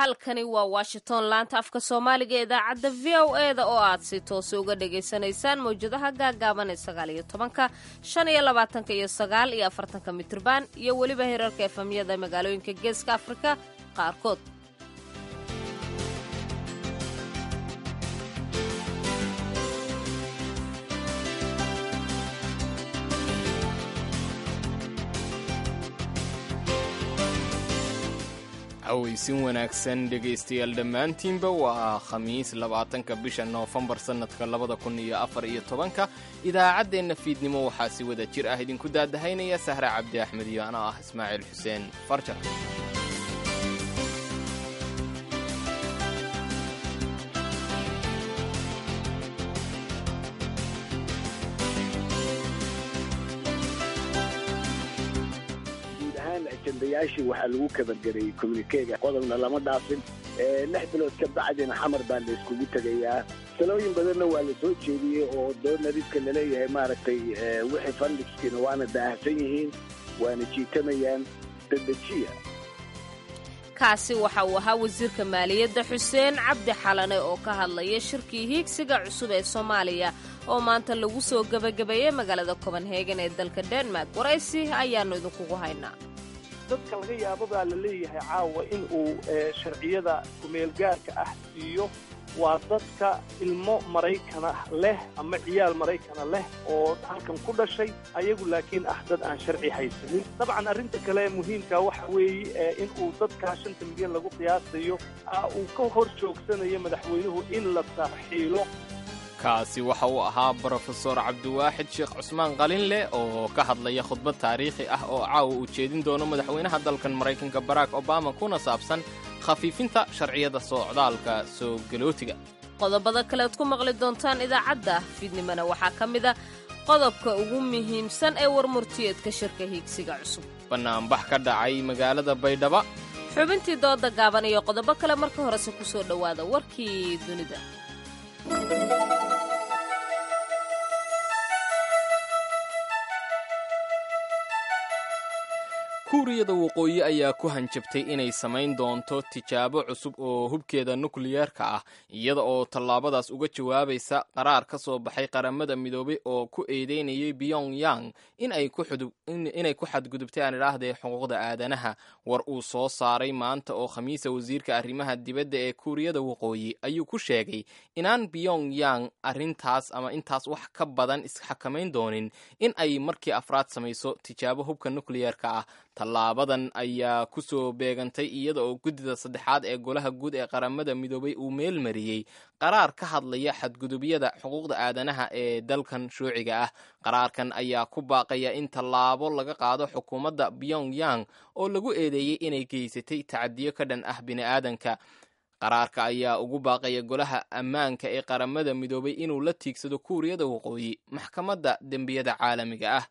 halkani waa washington laanta afka soomaaliga ee idaacadda v o e da oo aad si toose uga dhagaysanaysaan mawjadaha gaagaaban ee sagaal iyo tobanka shan iyo labaatanka iyo sagaal iyo afartanka mitirban iyo weliba heerarka efamyada magaalooyinka geeska afrika qaarkood aweysin wanaagsan dhegaystayaal dhammaantiinba waa khamiis labaatanka bisha noofembar sannadka labada kun iyo afar iyo tobanka idaacaddeenna fiidnimo waxaa si wada jir ah idinku daadahaynaya sahre cabdi axmed iyo anoo ah ismaaciil xuseen farjar ajandayaashii waxaa lagu kabangareeyey communikeega qodobna lama dhaafin lix bilood ka bacdina xamar baa la iskugu tegayaa talooyin badanna waa la soo jeediyey oo doonariska laleeyahay maaragtay wixii fandhigskiina waana daahsan yihiin waana jiitamayaan dadejiya kaasi waxa uu ahaa wasiirka maaliyadda xuseen cabdi xalane oo ka hadlaya shirkii hiigsiga cusub ee soomaaliya oo maanta lagu soo gebagabeeyey magaalada copenhagen ee dalka denmark waraysi ayaannu idinkugu haynaa dadka laga yaabo baa la leeyahay caawa in uu sharciyada kumeelgaarka ah siiyo waa dadka ilmo maraykana leh ama ciyaal maraykana leh oo halkan ku dhashay ayagu laakiin ah dad aan sharci haysanin dabcan arrinta kale muhiimka waxa weeye in uu dadkaa shanta milyan lagu qiyaasayo uu ka hor joogsanayo madaxweynuhu in la tarxiilo kaasi waxa uu ahaa brofesor cabdiwaaxid sheekh cusmaan qalinleh oo ka hadlaya khudbad taariikhi ah oo caawa uu jeedin doono madaxweynaha dalkan maraykanka barack obama kuna saabsan khafiifinta sharciyada socdaalka soo galootiga qodobada kalead ku maqli doontaan idaacadda fiidnimona waxaa ka mid a qodobka ugu muhiimsan ee warmurtiyeedka shirka hiigsiga cusub bannaanbax ka dhacay magaalada baydhaba xubintii dooda gaaban iyo qodobo kale marka horese ku soo dhowaada warkii dunida kuuriyada waqooyi ayaa ku hanjabtay inay samayn doonto tijaabo cusub oo hubkeeda nukliyeerka ah iyada oo tallaabadaas uga jawaabaysa qaraar ka soo baxay qaramada midoobay oo ku eedeynayay pyongyang inay ku xadgudubtay aan idhaahdee xuquuqda aadanaha war uu soo saaray maanta oo khamiisa wasiirka arrimaha dibadda ee kuuriyada waqooyi ayuu ku sheegay inaan pyongyang arrintaas ama intaas wax ka badan isxakamayn doonin in ay markii afraad samayso tijaabo hubka nukliyeerka ah tallaabadan ayaa ku soo beegantay iyada oo guddida saddexaad ee golaha guud ee qaramada midoobay uu meel mariyey qaraar ka hadlaya xadgudubyada xuquuqda aadanaha ee dalkan shuuciga ah qaraarkan ayaa ku baaqaya in tallaabo laga qaado xukuumadda pyongyang oo lagu eedeeyey inay geysatay tacadiyo ka dhan ah bini'aadanka qaraarka ayaa ugu baaqaya golaha ammaanka ee qaramada midoobay inuu la tiigsado kuuriyada waqooyi maxkamadda dembiyada caalamiga ah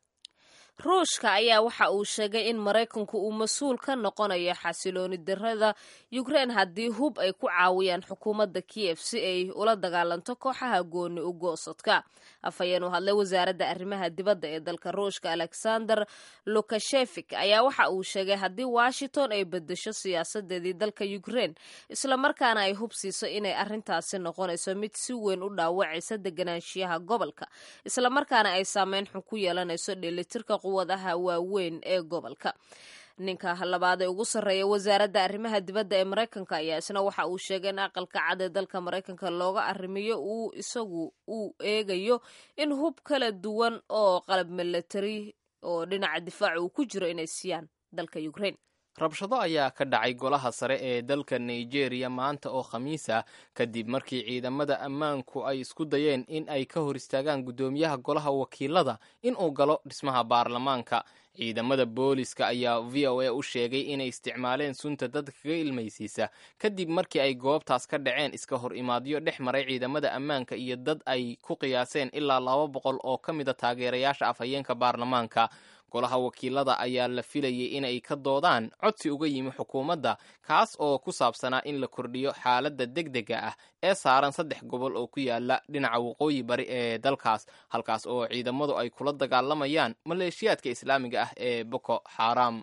ruushka ayaa waxa uu sheegay in maraykanku uu mas-uul ka noqonayo xasilooni darada yukrein haddii hub ay ku caawiyaan xukuumadda kiyef si ay ula dagaalanto kooxaha gooni u goosadka afhayeen u hadlay wasaaradda arrimaha dibadda ee dalka ruushka alexander lukashefik ayaa waxa uu sheegay haddii washington ay bedesho siyaasadeedii dalka yukrein islamarkaana ay hub siiso inay arrintaasi noqonayso mid si weyn u dhaawacaysa deganaanshiyaha gobolka islamarkaana ay saameyn xun ku yeelanayso dheelitirka quwadaha waaweyn ee gobolka ninka labaad ee ugu sarreeya wasaaradda arrimaha dibadda ee maraykanka ayaa isna waxa uu sheegay in aqalka cad ee dalka maraykanka looga arrimiyo uu isagu uu eegayo in hub kala duwan oo qalab milatari oo dhinaca difaaca uu ku jiro inay siiyaan dalka ukrain rabshado ayaa ka dhacay golaha sare ee dalka nigeria maanta oo khamiisa kadib markii ciidamada ammaanku ay isku dayeen in ay ka hor istaagaan guddoomiyaha golaha wakiilada inuu galo dhismaha baarlamaanka ciidamada booliska ayaa v o a u sheegay inay isticmaaleen sunta dadka kaga ilmaysiisa kadib markii ay goobtaas ka dhaceen iska hor imaadyo dhex maray ciidamada ammaanka iyo dad ay ku qiyaaseen ilaa laba boqol oo ka mida taageerayaasha afhayeenka baarlamaanka golaha wakiilada ayaa la filayay inay ka doodaan codsi uga yimi xukuumadda kaas oo ku saabsanaa in la kordhiyo xaaladda degdega ah ee saaran saddex gobol oo ku yaala dhinaca waqooyi bari ee dalkaas halkaas oo ciidamadu ay kula dagaalamayaan maleeshiyaadka islaamiga ah ee boko xaram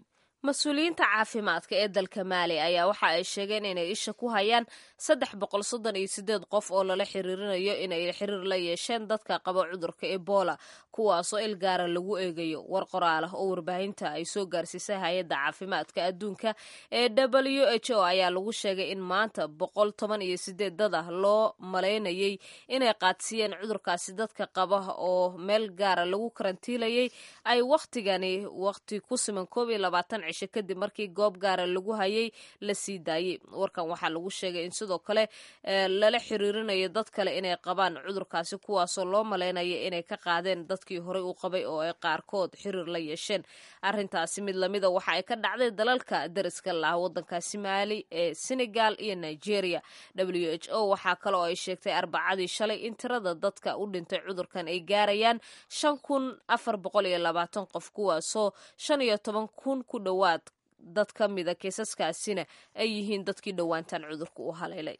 mas-uuliyiinta caafimaadka ee dalka maali ayaa waxa ay sheegeen inay isha ku hayaan saddex boqol soddon iyo sideed qof oo lala xiriirinayo inay xiriir la yeesheen dadka qaba cudurka ebola kuwaasoo il gaara lagu eegayo war qoraal ah oo warbaahinta ay soo gaarsiisay hay-adda caafimaadka adduunka ee w h o ayaa lagu sheegay in maanta boqol toban iyo sideed dad ah loo malaynayay inay qaadsiiyeen cudurkaasi dadka qaba oo meel gaara lagu karantiilayay ay wakhtigani wakhti ku siman koob iyo labaatan cisho kadib markii goob gaara lagu hayay la sii daayey warkan waxaa lagu sheegay in sidoo kale lala xiriirinayo dad kale inay qabaan cudurkaasi kuwaasoo loo malaynaya inay ka qaadeen dadkii horey u qabay oo ay qaarkood xiriir la yeesheen arrintaasi mid lamida waxa ay ka dhacday dalalka dariska laha wadankaasi maali ee senegal iyo nigeria w h o waxaa kale oo ay sheegtay arbacadii shalay in tirada dadka u dhintay cudurkan ay gaarayaan shan kun afar boqol iyo labaatan qof kuwaasoo shan iyo toban kun ku dhowaad dad ka mida kiisaskaasina ay yihiin dadkii dhowaantan cudurka u haleelay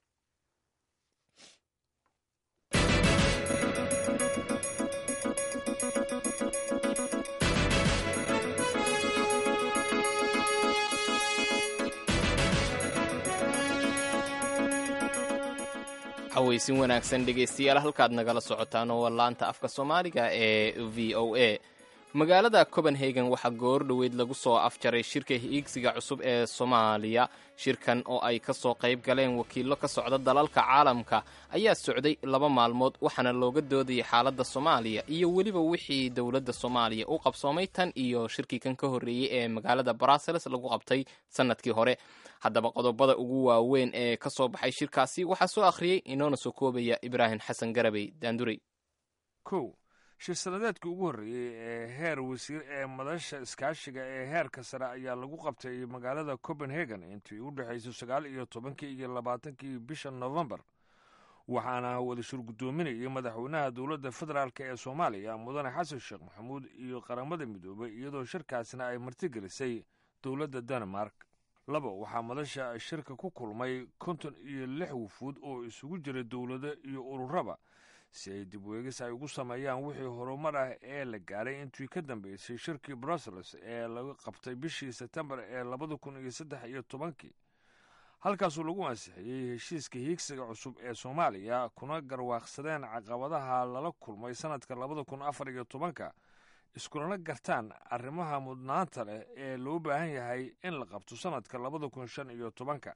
xawaysin wanaagsan dhegaystayaal halkaad nagala socotaan oo laanta afka soomaaliga ee v o a magaalada copenhagen waxaa goor dhoweyd lagu soo afjaray shirka hiigsiga cusub ee soomaaliya shirkan oo ay ka soo qayb galeen wakiillo ka socda dalalka caalamka ayaa socday laba maalmood waxaana looga doodayay xaaladda soomaaliya iyo weliba wixii dowladda soomaaliya u qabsoomay tan iyo shirkii kan ka horreeyey ee magaalada brussels lagu qabtay sannadkii hore haddaba qodobada ugu waaweyn ee ka soo baxay shirkaasi waxaa soo akhriyey inoona soo koobaya ibraahim xasan garabey daandurey kow shir sanadeedkii ugu horreeyey ee heer wasiir ee madasha iskaashiga ee heerka sare ayaa lagu qabtay magaalada copenhagen intii u dhexaysay sagaal iyo tobankii iyo labaatankii bisha novembar waxaana wada shir guddoominayay madaxweynaha dowladda federaalk ee soomaaliya mudane xasan sheekh maxamuud iyo qaramada midoobay iyadoo shirkaasna ay martigelisay dowladda denmark laba waxaa madasha shirka ku kulmay konton iyo lix wufuud oo isugu jira dowlado iyo ururaba si ay dib weegis ay ugu sameeyaan wixii horumar ah ee la gaaray intii ka dambeysay shirkii brussels ee laga qabtay bishii sebtembar ee labada kun iyo saddex iyo tobankii halkaasuu lagu ansixiyey heshiiska hiigsiga cusub ee soomaaliya kuna garwaaqsadeen caqabadaha lala kulmay sannadka labada kun afar iyo tobanka iskulana gartaan arrimaha mudnaanta leh ee loo baahan yahay in la qabto sannadka labada kun shan iyo tobanka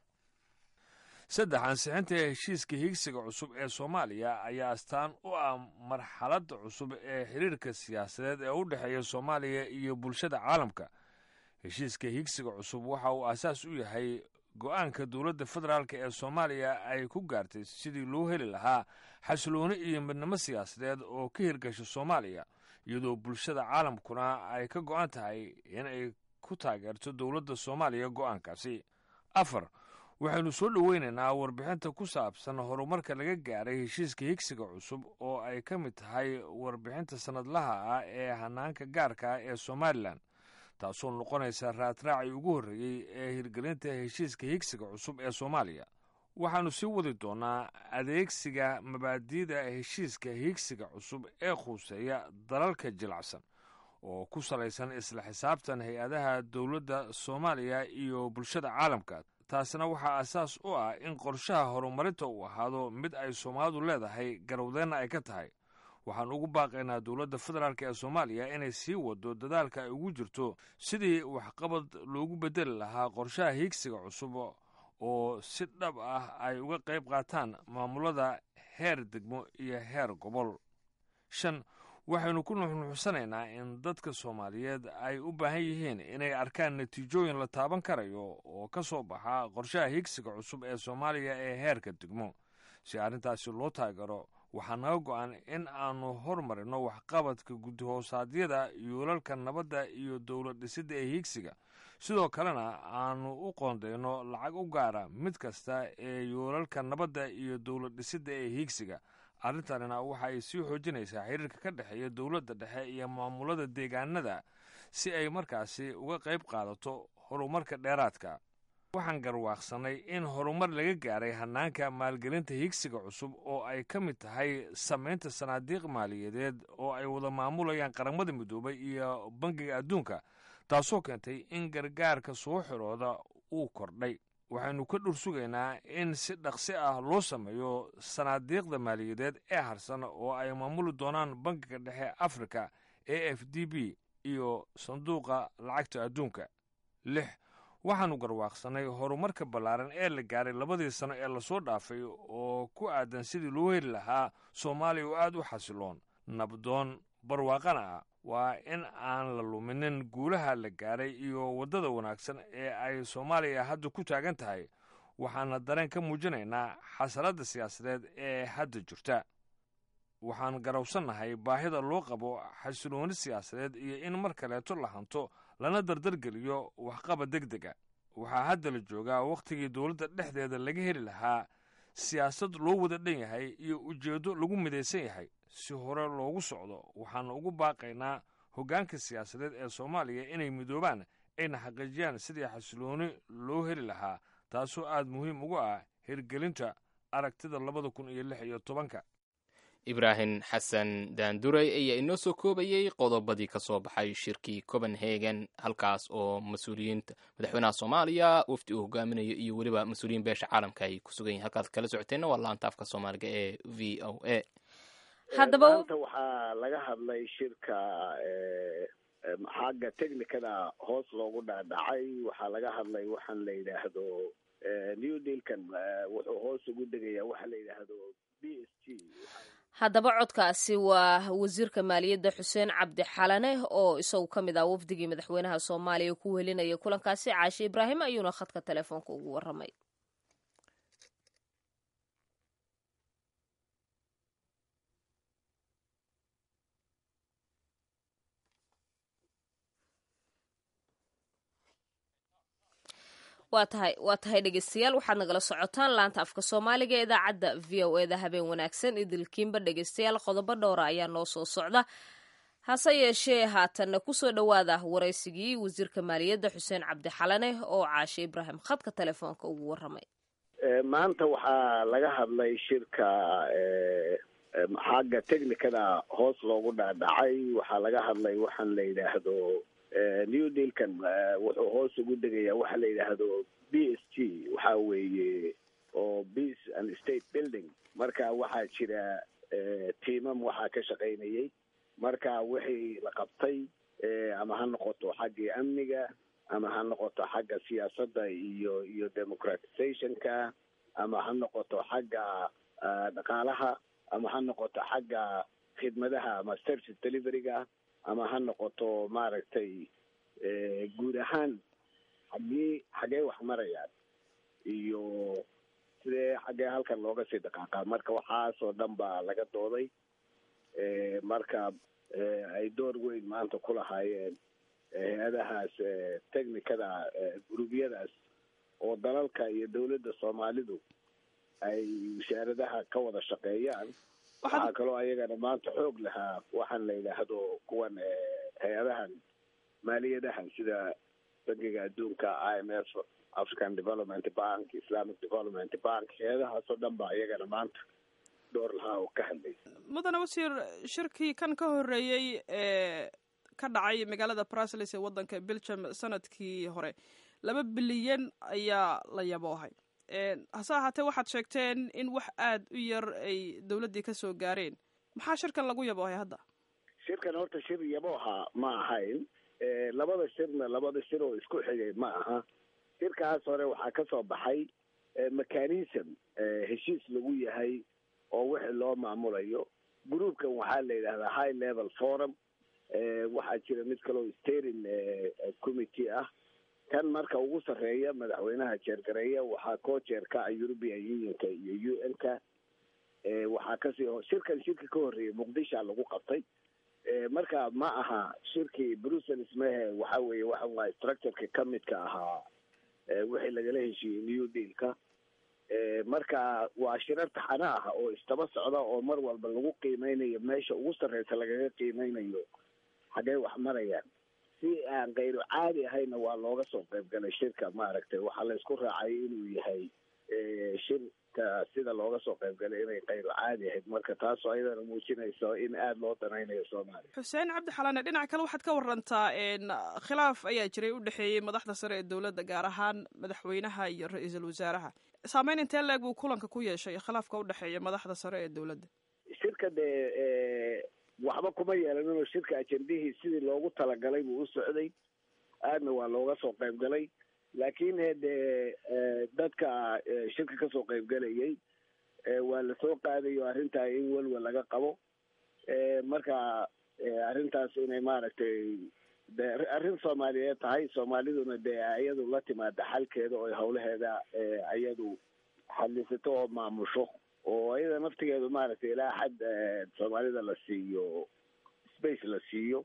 saddex ansixinta heshiiska hiigsiga cusub ee soomaaliya ayaa astaan u ah marxaladda cusub ee xiriirka siyaasadeed ee u dhexeeya soomaaliya iyo bulshada caalamka heshiiska hiigsiga cusub waxa uu aasaas u yahay go-aanka dowladda federaalk ee soomaaliya ay ku gaartay sidii loo heli lahaa xasilooni iyo midnimo siyaasadeed oo ka hirgasha soomaaliya iyadoo bulshada caalamkuna ay ka go-an tahay in ay ku taageerto dowladda soomaaliya go-aankaasi afar waxaynu soo dhoweynaynaa warbixinta ku saabsan horumarka laga gaaray heshiiska higsiga cusub oo ay ka mid tahay warbixinta sannadlaha ah ee hanaanka gaarka ah ee somalilan taasoo noqonaysa raadraacii ugu horreeyey ee hirgelinta heshiiska higsiga cusub ee soomaaliya waxaannu sii wadi doonnaa adeegsiga mabaadi'da heshiiska higsiga cusub ee khuuseeya dalalka jilacsan oo ku salaysan isla xisaabtan hay-adaha dowladda soomaaliya iyo bulshada caalamka taasina waxaa asaas u ah in qorshaha horumarinta uu ahaado mid ay soomaalidu leedahay garowdeenna ay ka tahay waxaan ugu baaqaynaa dowladda federaalk ee soomaaliya inay sii wado dadaalka ay ugu jirto sidii waxqabad loogu beddeli lahaa qorshaha hiigsiga cusub oo si dhab ah ay uga qayb qaataan maamulada heer degmo iyo heer gobol shan waxaynu ku nuxnuxsanaynaa in dadka soomaaliyeed ay u baahan yihiin inay arkaan natiijooyin la taaban karayo oo ka soo baxa qorshaha higsiga cusub ee soomaaliya ee heerka degmo si arrintaasi loo taageero waxaa naga go-an in aanu hormarino waxqabadka guddihoossaadyada yoolalka nabadda iyo dowlad dhisidda ee higsiga sidoo kalena aanu u qoondayno lacag u gaara mid kasta ee yoolalka nabadda iyo dowlad dhisidda ee higsiga arrintanina waxa ay sii xoojinaysaa xiriirka ka dhexeeya dowladda dhexe iyo maamulada deegaanada si ay markaasi uga qayb qaadato horumarka dheeraadka waxaan garwaaqsanay in horumar laga gaaray hanaanka maalgelinta higsiga cusub oo ay ka mid tahay samaynta sanaadiiq maaliyadeed oo ay wada maamulayaan qaramada midoobay iyo bangiga adduunka taasoo keentay in gargaarka soo xirooda uu kordhay waxaynu ka dhur sugaynaa in si dhaqsi ah loo sameeyo sanaadiiqda maaliyadeed ee harsan oo ay maamuli doonaan bankiga dhexe afrika e f d b iyo sanduuqa lacagta adduunka lix waxaannu garwaaqsannay horumarka ballaaran ee la gaaray labadii sano ee lasoo dhaafay oo ku aadan sidii loo heli lahaa soomaaliya oo aad u xasiloon nabdoon barwaaqana ah waa in aan la luminin guulaha la gaaray iyo waddada wanaagsan ee ay soomaaliya hadda ku taagan tahay waxaana dareen ka muujinaynaa xasaladda siyaasadeed ee hadda jirta waxaan garowsannahay baahida loo qabo xasilooni siyaasadeed iyo in mar kaleeto la hanto lana dardargeliyo waxqabad deg dega waxaa hadda la joogaa wakhtigii dowladda dhexdeeda laga heli lahaa siyaasad loo wada dhan yahay iyo ujeeddo lagu midaysan yahay si hore loogu socdo waxaana ugu baaqaynaa hoggaanka siyaasadeed ee soomaaliya inay midoobaan ayna xaqiijiyaan sidii xasilooni loo heli lahaa taasoo aad muhiim ugu ah hirgelinta aragtida labada kun iyo lix iyo tobanka ibraahim xasan daanduray ayaa inoo soo koobayey qodobadii ka soo baxay shirkii copenhagen halkaas oo mas-uuliyiinta madaxweynaha soomaaliya wafdi uu hogaaminayo iyo weliba mas-uuliyiin beesha caalamka ay ku sugan yihin halkaad kala socoteenna waa laanta afka soomaaliga ee v o a haddaba maanta waxaa laga hadlay shirka xagga technicada hoos loogu dhaadhacay waxaa laga hadlay waxaan la yidhaahdo new dealkan wuxuu hoos ugu degayaa waxa la yidhaahdo b s g haddaba codkaasi waa wasiirka maaliyadda xuseen cabdi xalane oo isagu ka mid ah wafdigii madaxweynaha soomaaliya ku welinaya kulankaasi caashe ibraahim ayuuna khadka telefoonka ugu warramay waa tahay waa tahay dhegeystayaal waxaad nagala socotaan laanta afka soomaaliga ee idaacadda v o e da habeen wanaagsan idilkiinba dhegeystayaal qodobo dhowra ayaa noo soo socda hase yeeshee haatanna kusoo dhowaada waraysigii wasiirka maaliyadda xuseen cabdi xalane oo caashe ibraahim khadka telefoonka ugu warramay maanta waxaa laga hadlay shirka xagga technicada hoos loogu dhaadhacay waxaa laga hadlay waxaan la yidhaahdo new dealkan wuxuu hoos ugu degayaa waxa la yidhaahdo b s g waxa weeye oo peace and state building marka waxaa jira tiimam waxaa ka shaqaynayay marka wixii la qabtay ama ha noqoto xaggii amniga ama ha noqoto xagga siyaasadda iyo iyo democratizationka ama ha noqoto xagga dhaqaalaha ama ha noqoto xagga khidmadaha ama service deliveryga ama ha noqoto maaragtay guud ahaan xaggee xaggee wax marayaan iyo sidee xaggee halkan looga sii dhaqaaqaa marka waxaasoo dhan baa laga dooday marka ay door weyn maanta ku lahaayeen hay-adahaas technicada guruubyadaas oo dalalka iyo dowladda soomaalidu ay wasaaradaha ka wada shaqeeyaan waxaa kaloo ayagana maanta xoog lahaa waxaan la yidhaahdo kuwan hay-adahan maaliyadahan sida bankiga adduunka i m f african development bank islamic development bank hay-adahaasoo dhan ba iyagana maanta door lahaa oo ka hadlay mudane wasiir shirkii kan ka horreeyey ee ka dhacay magaalada brusels ee waddanka belgium sanadkii hore laba bilyan ayaa la yaboohay hase ahaatee waxaad sheegteen in wax aada u yar ay dowladdii ka soo gaareen maxaa shirkan lagu yaboohay hadda shirkan horta shir yabooha ma ahayn labada shirna labada shir oo isku xigay ma aha shirkaas hore waxaa ka soo baxay mechanism heshiis lagu yahay oo wixii loo maamulayo groupkan waxaa la yidhahdaa high level forum waxaa jira mid kaloo steering committee ah kan marka ugu sarreeya madaxweynaha jeergareeya waxaa koo jeerka ah european unionka iyo u n ka waxaa kasii shirkan shirki ka horreeyay muqdisha lagu qabtay marka ma aha shirkii brussels mehe waxa weeye waxa waay structureka ka midka ahaa wixii lagala heshiiyey new dealka marka waa shirar taxano ah oo istaba socda oo mar walba lagu qiimeynayo meesha ugu sarreysa lagaga qiimeynayo xaggee wax marayaan si aan kayru caadi ahayna waa looga soo qayb galay shirka maaragtay waxaa la isku raacay inuu yahay shir shirka sida looga soo qayb galay inay qayro caadi ahayd marka taasoo ayadana muujinayso in aada loo danaynayo soomaaliya xuseen cabdi xalane dhinaca kale waxaad ka warantaa khilaaf ayaa jiray u dhexeeyey madaxda sare ee dowladda gaar ahaan madaxweynaha iyo ra-iisul wasaaraha saameyn intee leeg buu kulanka ku yeeshay khilaafka u dhexeeya madaxda sare ee dowladda shirka dee waxba kuma yeelaninoo shirka ajendihii sidii loogu talagalay buu u socday aadna waa looga soo qayb galay laakiin dee dadka shirka kasoo qayb galayay waa lasoo qaadayo arrintaa in welwel laga qabo marka arrintaas inay maaragtay de arrin soomaaliyeed tahay soomaaliduna dee iyadu la timaada xalkeeda oo hawlaheeda iyadu xalisato oo maamusho oo iyada naftigeedu maaragtay ilaa xad soomaalida la siiyo space la siiyo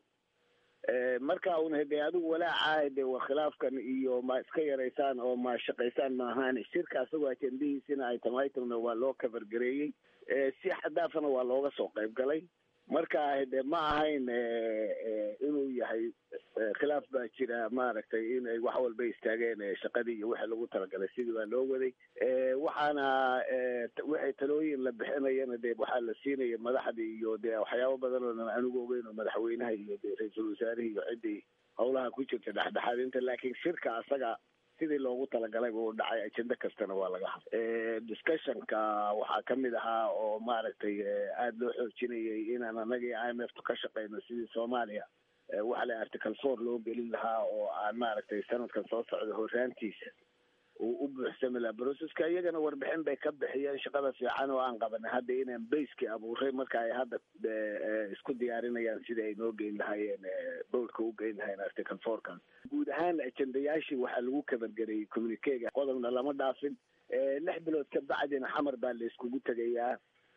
marka una dee adigu walaaca de wa khilaafkan iyo ma iska yaraysaan oo ma shaqaysaan maahaan shirka asagoo ajendihiisina ay tamaitamna waa loo kabargareeyey si xadaafana waa looga soo qayb galay marka de ma ahayn inuu yahay khilaaf baa jira maaragtay inay wax walba istaageen shaqadii iyo wixii lagu talagalay sidii baa loo waday waxaana wixii talooyin la bixinayana de waxaa la siinaya madaxdii iyo de waxyaabo badan oo anigu ogeyn oo madaxweynaha iyo de ra-iisul wasaarihii iyo ciddii howlaha ku jirta dhexdhexaadinta laakiin shirka asaga sidii loogu talagalay buu dhacay ajenda kastana waa laga hadlay discussionka waxaa kamid ahaa oo maaragtay aada loo xoojinayay inaan anagii i m f ka shaqeyno sidii soomaaliya waxa la article four loo gelin lahaa oo aan maaragtay sanadkan soo socda horaantiisa uu u buuxsami lahaa broceska iyagana warbixin bay ka bixiyeen shaqada fiican oo aan qabanay hadda inaan baskii abuuray marka ay hadda isku diyaarinayaan sidii ay noo geyn lahaayeen bowlka u geyn lahayen article fourkan guud ahaan ajendayaashii waxaa lagu kabargarayay communikega qodobna lama dhaafin lix bilood ka bacdina xamar baa la iskugu tegayaa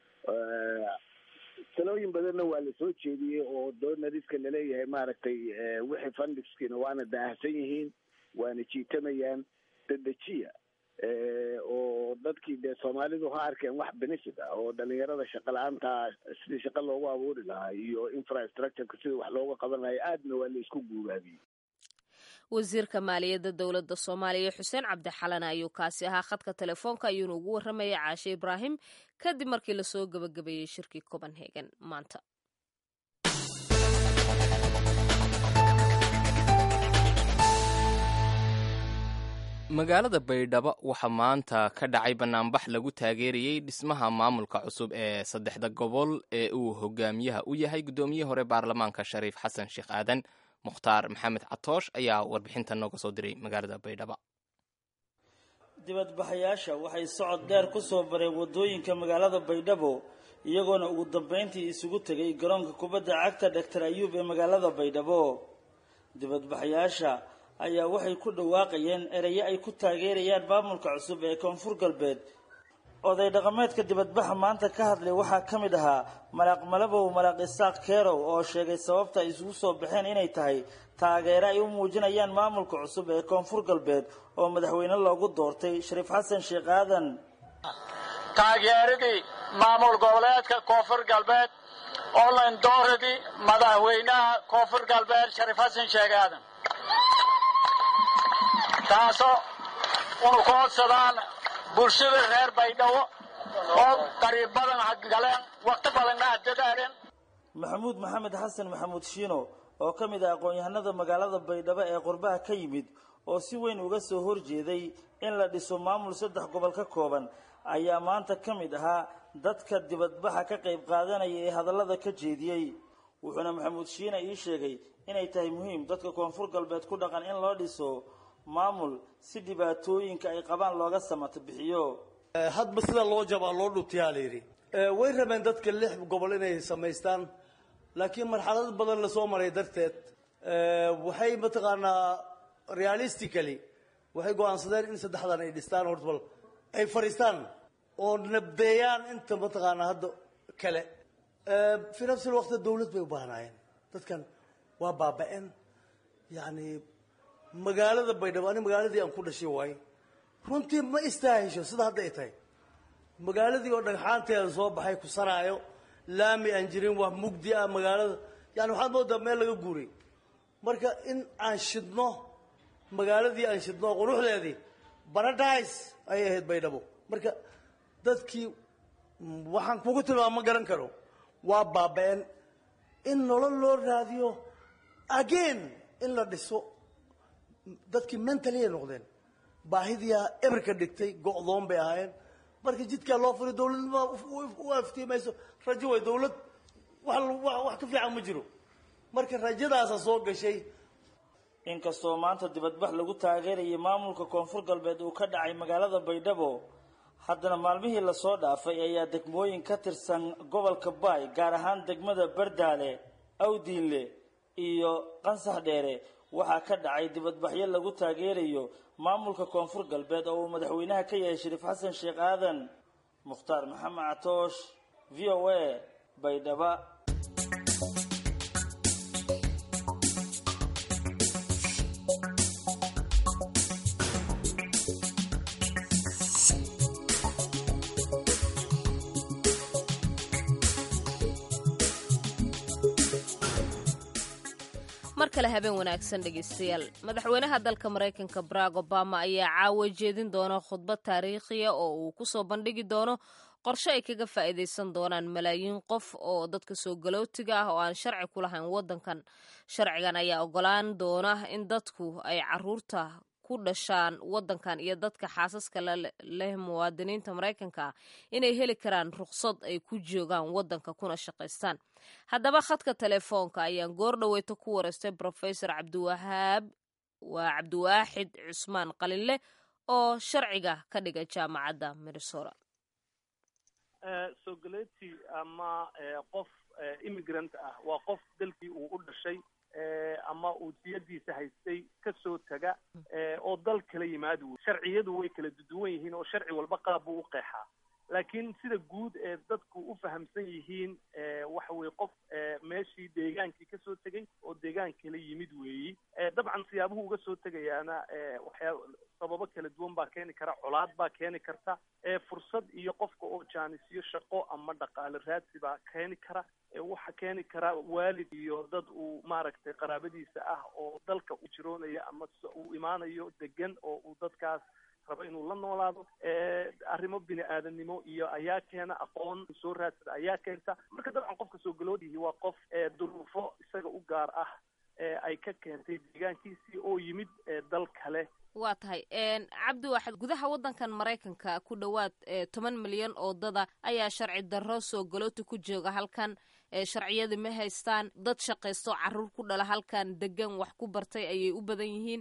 talooyin badanna waa lasoo jeediyey oo donariska laleeyahay maaragtay wixii fundingskiina waana daahsan yihiin waana jiitamayaan dadejiya oo dadkii dee soomaalidu ha arkeen wax benefit ah oo dhalinyarada shaqa la-aanta sidii shaqa loogu abuuri lahaa iyo infrastructureka sidii wax looga qaban lahay aadna waa la isku guubaabiyey wasiirka maaliyadda dowladda soomaaliya xuseen cabdi xalana ayuu kaasi ahaa khadka telefoonka ayuuna ugu warramayay caashe ibraahim kadib markii lasoo gebagabeeyey shirkii copenhagen maanta magaalada baydhabo waxaa maanta ka dhacay banaanbax lagu taageerayey dhismaha maamulka cusub ee saddexda gobol ee uu hogaamiyaha u yahay guddoomiye hore baarlamaanka shariif xasan sheekh aadan mukhtaar maxamed catoosh ayaa warbixinta nooga soo diray magaalada baydhabo dibadbaxayaasha waxay socod dheer ku soo bareen waddooyinka magaalada baydhabo iyagoona ugu dambayntii isugu tegay garoonka kubadda cagta dhaktar ayuub ee magaalada baydhabo dibadbaxayaasha ayaa waxay ku dhawaaqayeen erayo ay ku taageerayaan maamulka cusub ee koonfur galbeed oday dhaqameedka dibadbaxa maanta ka hadlay waxaa ka mid ahaa malaaq malabow malaaq isaaq keerow oo sheegay sababta ay isugu soo baxeen inay tahay taageero ay u muujinayaan maamulka cusub ee koonfur galbeed oo madaxweyne loogu doortay shariif xasan sheekh aadan taageeradii maamul goboleedka koonfur galbeed online dooradii madaxweynaha koonfur galbeed shariif xasan sheekh aadan taasoo unu ku codsadaan bulshada reer baydhabo oo qariib badan galeen waqti badanna adadaareen maxamuud maxamed xasan maxamuud shiino oo ka mid ah aqoon-yahanada magaalada baydhabo ee qurbaha ka yimid oo si weyn uga soo horjeeday in la dhiso maamul saddex gobol ka kooban ayaa maanta ka mid ahaa dadka dibadbaxa ka qayb qaadanaya ee hadallada ka jeediyey wuxuuna maxamuud shiina ii sheegay inay tahay muhiim dadka koonfur galbeed ku dhaqan in loo dhiso maamul si dhibaatooyinka ay qabaan looga samato bixiyo hadba sida loo jabaa loo dhutiyaa la yidhi way rabeen dadka lix gobol inay samaystaan laakiin marxalad badan lasoo maray darteed waxay mataqaanaa realistically waxay go-aansadeen in saddexdan ay dhistaan horta bal ay fadhiistaan oo nabdeeyaan inta mataqaanaa hadda kale fi nafsi lwaqti dawlad bay u baahnaayeen dadkan waa baaba-een yacni magaalada baydhabo ani magaaladii aan ku dhashay waaye runtii ma istaahisho sida hadda ay tahay magaaladii oo dhagxaanteeda soo baxay kusanaayo laami aan jirin wax mugdi ah magaalada yani waxaad moodaa meel laga guuray marka in aan shidno magaaladii aan shidno quruxdeedii paradise ayay ahayd baydhabo marka dadkii waxaan kugu tilmaama ma garan karo waa baaba-een in nolol loo raadiyo again in la dhiso dadkii mentally ay noqdeen baahidiyaa eberka dhigtay go'doon bay ahaayeen marka jidkaa loo furi dawladnima u aftiimayso rajo way dawlad wax wax ka fiican ma jiro marka rajadaasa soo gashay inkastoo maanta dibadbax lagu taageerayay maamulka koonfur galbeed uu ka dhacay magaalada baydhabo haddana maalmihii lasoo dhaafay ayaa degmooyin ka tirsan gobolka baay gaar ahaan degmada bardaale awdiinle iyo qansax dheere waxaa ka dhacay dibadbaxyo lagu taageerayo maamulka koonfur galbeed oo uu madaxweynaha ka yahay shariif xasan sheekh aadan mukhtaar maxamed catoosh v o a baydhaba mar kale habeen wanaagsan dhegaystayaal madaxweynaha dalka maraykanka barack obama ayaa caawa jeedin doona khudbad taariikhiya oo uu ku soo bandhigi doono qorshe ay kaga faa'iidaysan doonaan malaayiin qof oo dadka soo galootiga ah oo aan sharci ku lahayn waddankan sharcigan ayaa ogolaan doona in dadku ay caruurta ku dhashaan waddankan iyo dadka xaasaska leh muwaadiniinta maraykanka ah inay heli karaan ruqsad ay ku joogaan waddanka kuna shaqaystaan haddaba khadka telefoonka ayaan goor dhaweyta ku wareystay brofesor cabdiwahaab waa cabdiwaaxid cusmaan qalinle oo sharciga ka dhigay jaamacadda minnesota soo galeeti ama qof immigrant ah waa qof dalkii uu u dhashay ama uu siyadiisa haystay kasoo taga oo dal kala yimaado wey sharciyadu way kala duwan yihiin oo sharci walba qaab buu u qeexaa laakiin sida guud ee dadku u fahamsan yihiin waxa weye qof meeshii deegaankii kasoo tegay oo deegaan kala yimid weeyi dabcan siyaabuhu uga soo tegayaana waxyaa sababo kala duwan baa keeni kara colaad baa keeni karta fursad iyo qofka oo jaanisyo shaqo ama dhaqaale raadsi baa keeni kara waxa keeni kara waalid iyo dad uu maaragtay qaraabadiisa ah oo dalka u jiroonaya ama uu imaanayo degan oo uu dadkaas rabo inuu la noolaado arrimo bini aadamnimo iyo ayaa keena aqoon soo raadsada ayaa keenta marka dabcan qofka soo galoodihi waa qof duruufo isaga u gaar ah ay ka keentay deegaankiisii oo yimid dal kale waa tahay cabdi waaxid gudaha waddankan maraykanka ku dhowaad toban milyan oo dada ayaa sharci darro soo galooti ku jooga halkan sharciyadii ma haystaan dad shaqaysto caruur ku dhala halkan degan wax ku bartay ayay u badan yihiin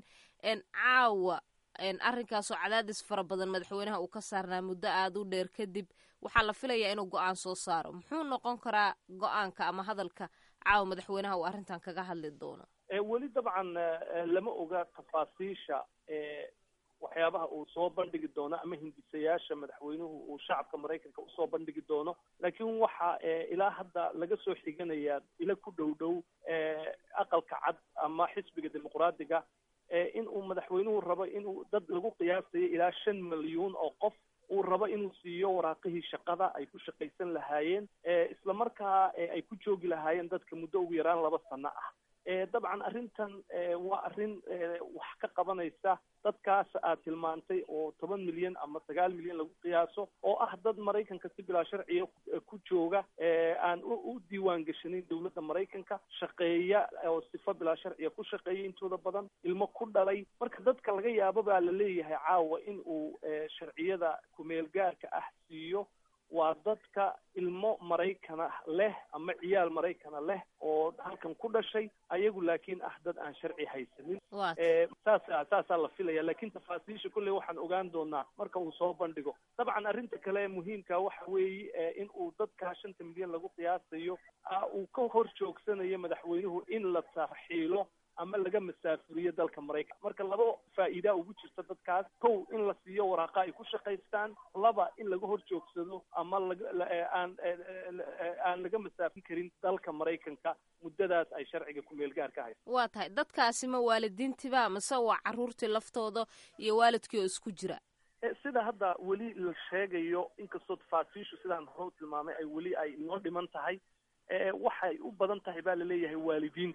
caawa arrinkaasoo cadaadis fara badan madaxweynaha uu ka saarnaa muddo aada u dheer kadib waxaa la filayaa inuu go-aan soo saaro muxuu noqon karaa go-aanka ama hadalka caawa madaxweynaha uu arrintan kaga hadli doono weli dabcan lama oga tafaasiisha waxyaabaha uu soo bandhigi doono ama hindisayaasha madaxweynuhu uu shacabka maraykanka usoo bandhigi doono laakiin waxa ilaa hadda laga soo xiganayaa ila ku dhow dhow aqalka cad ama xisbiga dimuqraadiga in uu madaxweynuhu rabo inuu dad lagu qiyaasayo ilaa shan milyuun oo qof uu rabo inuu siiyo waraaqihii shaqada ay ku shaqaysan lahaayeen isla markaa ay ku joogi lahaayeen dadka muddo ugu yaraan laba sano ah dabcan arrintan waa arrin wax ka qabanaysa dadkaas aad tilmaantay oo toban milyan ama sagaal milyan lagu qiyaaso oo ah dad maraykanka si bilaa sharciga ku jooga aan u diiwaan gashanin dowladda maraykanka shaqeeya oo sifa bilaa sharciga ku shaqeeya intooda badan ilmo ku dhalay marka dadka laga yaabo baa la leeyahay caawa in uu sharciyada kumeel gaarka ah siiyo waa dadka ilmo maraykana leh ama ciyaal maraykana leh oo halkan ku dhashay ayagu laakiin ah dad aan sharci haysanin saasa saasaa la filaya laakiin tafaasiisha kolley waxaan ogaan doonaa marka uu soo bandhigo dabcan arrinta kale muhiimka waxa weeye in uu dadka shanta milyan lagu qiyaasayo uu ka hor joogsanayo madaxweynuhu in la tarxiilo ama laga masaafuriyo dalka maraykan marka laba faa'iidaa ugu jirta dadkaas kow in la siiyo waraaqa ay ku shaqaystaan laba in laga hor joogsado ama aan aan laga masaafin karin dalka maraykanka muddadaas ay sharciga kumeel gaar ka hayso waa tahay dadkaasi ma waalidiintiba mase waa carruurtii laftooda iyo waalidkii oo isku jira sida hadda weli la sheegayo inkastoo tafaasiishu sidaan hore u tilmaamay ay weli ay inoo dhiman tahay waxay u badan tahay baa laleeyahay waalidiinta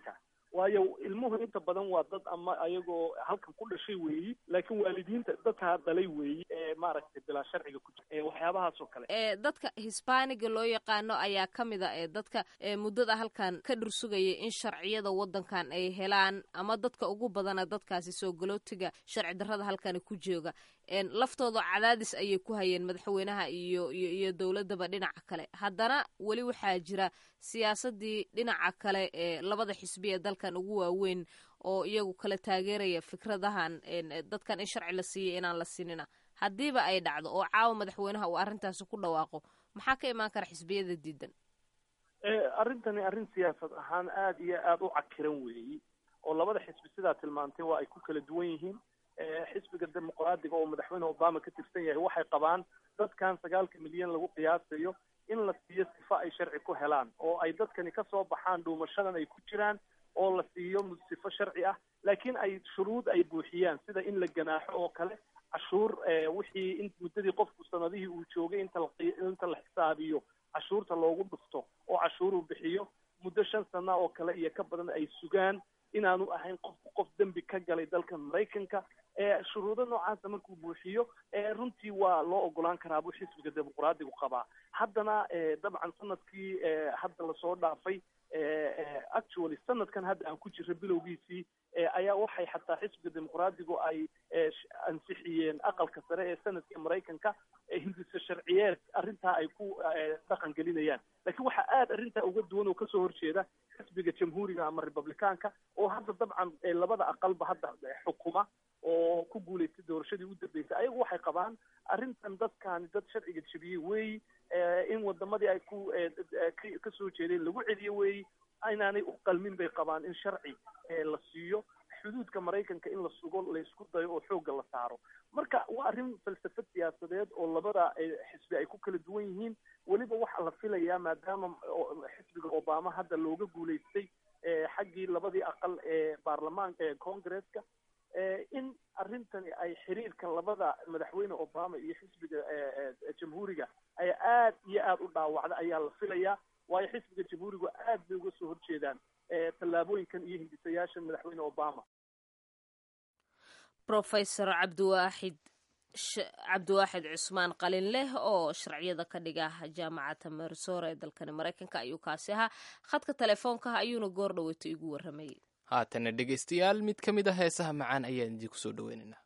waayo ilmuhu inta badan waa dad ama ayagoo halkan ku dhashay weeyi laakiin waalidiinta dadkaa dhalay weeyi ee maaragtay bilaa sharciga ku jira waxyaabahaas oo kale ee dadka hisbaaniga loo yaqaano ayaa ka mid a ee dadka ee muddada halkan ka dhursugaya in sharciyada waddankan ay helaan ama dadka ugu badana dadkaasi soo galootiga sharci darrada halkani ku jooga laftooda cadaadis ayay ku hayeen madaxweynaha iyo iyo iyo dowladaba dhinaca kale haddana weli waxaa jira siyaasadii dhinaca kale ee labada xisbi ee dalkan ugu waaweyn oo iyagu kala taageeraya fikradahan dadkan in sharci la siiyay inaan la sinina haddiiba ay dhacdo oo caawa madaxweynaha uu arrintaasi ku dhawaaqo maxaa ka imaan kara xisbiyada diidan arrintani arrin siyaasad ahaan aada iyo aada u cakiran weeyi oo labada xisbi sidaa tilmaantay waa ay ku kala duwan yihiin xisbiga dimuqraadiga oo madaxweyne obama ka tirsan yahay waxay qabaan dadkan sagaalka milyan lagu qiyaasayo in la siiyo sifa ay sharci ku helaan oo ay dadkani kasoo baxaan dhuumashadan ay ku jiraan oo la siiyo sifo sharci ah laakiin ay shuruud ay buuxiyaan sida in la ganaaxo oo kale cashuur wixii in muddadii qofku sanadihii uu joogay inta inta la xisaabiyo cashuurta loogu dhufto oo cashuuruu bixiyo muddo shan sana oo kale iyo ka badan ay sugaan inaanu ahayn qofku qof dembi ka galay dalka maraykanka shuruudo noocaasa markuu buuxiyo runtii waa loo ogolaan karaa buu xisbiga dimuqraadigu qabaa haddana dabcan sanadkii hadda lasoo dhaafay actually sanadkan hadda aan ku jiro bilowgiisii ayaa waxay xataa xisbiga dimuqraadigu ay ansixiyeen aqalka sare ee sanadka maraykanka hindisa sharciyeed arrintaa ay ku dhaqan gelinayaan laakiin waxaa aada arrintaa uga duwan oo kasoo horjeeda xisbiga jamhuuriga ama republicaanka oo hadda dabcan labada aqalba hadda xukuma oo ku guulaystay doorashadii u dambeysay ayagu waxay qabaan arrintan dadkaani dad sharciga jebiyey weeyi in wadamadii ay ku kasoo jeedeen lagu celiyo weeyi inaanay u qalmin bay qabaan in sharci la siiyo xuduudka maraykanka in la sugo laysku dayo oo xoogga la saaro marka waa arrin falsafad siyaasadeed oo labada xisbi ay ku kala duwan yihiin weliba waxaa la filayaa maadaama xisbiga obama hadda looga guulaystay xaggii labadii aqal ee baarlamaanka ee congresska in arrintani ay xiriirka labada madaxweyne obama iyo xisbiga jamhuuriga ay aad iyo aada u dhaawacda ayaa la filayaa waayo xisbiga jamhuurigu aad bay uga soo horjeedaan tallaabooyinkan iyo hindisayaashan madaxweyne obama rofesor cabdiwaaxid cabdiwaaxid cusmaan qalin leh oo sharciyada ka dhiga jaamacadda marisora ee dalkani maraykanka ayuu kaasi ahaa khadka telefoonka ayuuna goor dhaweyto igu warramayay haatana dhegaystayaal mid ka mid a heesaha macaan ayaan idinku soo dhaweynaynaa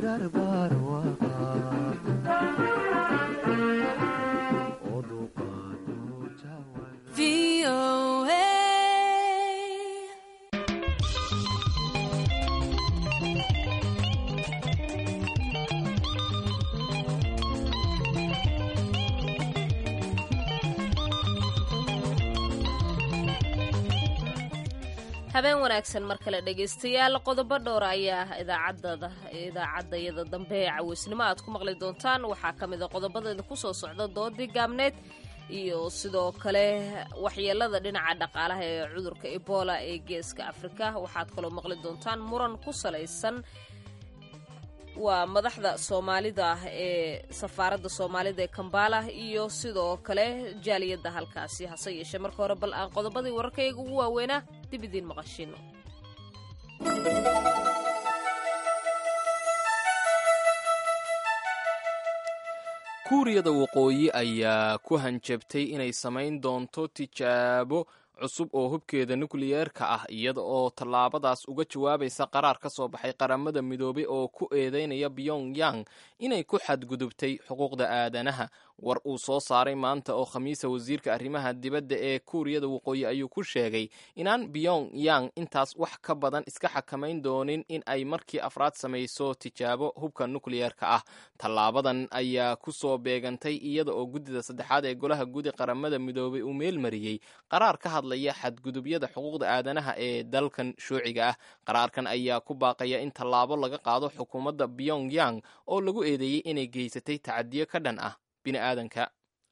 oduqaa habeen wanaagsan mar kale dhegaystayaal qodobo dhowra ayaa idaacadada idaacaddayada dambe ee caweysnimo aad ku maqli doontaan waxaa ka mid a qodobadeeda kusoo socda doodii gaabneed iyo sidoo kale waxyeelada dhinaca dhaqaalaha ee cudurka ebola ee geeska afrika waxaad kaloo maqli doontaan muran ku salaysan waa madaxda soomaalida ah ee safaaradda soomaalida ee kambala iyo sidoo kale jaaliyadda halkaasi hase yeeshee marka hore bal aan qodobadii wararkayga ugu waaweynaa dib idiin maqashino kuuriyada waqooyi ayaa ku hanjabtay inay samayn doonto tijaabo cusub oo hubkeeda nukliyeerka ah iyada oo tallaabadaas uga jawaabaysa qaraar ka soo baxay qaramada midoobay oo ku eedeynaya pyongyang inay ku xadgudubtay xuquuqda aadanaha war uu soo saaray maanta oo khamiisa wasiirka arrimaha dibadda ee kuuriyada waqooyi ayuu ku sheegay inaan pyongyang intaas wax ka badan iska xakamayn doonin in ay markii afraad samayso tijaabo hubka nukliyeerka ah tallaabadan ayaa ku soo beegantay iyada oo guddida saddexaad ee golaha gudi qaramada midoobay uu meelmariyey qaraar ka hadlaya xadgudubyada xuquuqda aadanaha ee dalkan shuuciga ah qaraarkan ayaa ku baaqaya in tallaabo laga qaado xukuumadda pyongyang oo lagu eedeeyey inay geysatay tacadiyo ka dhan ah bini'aadanka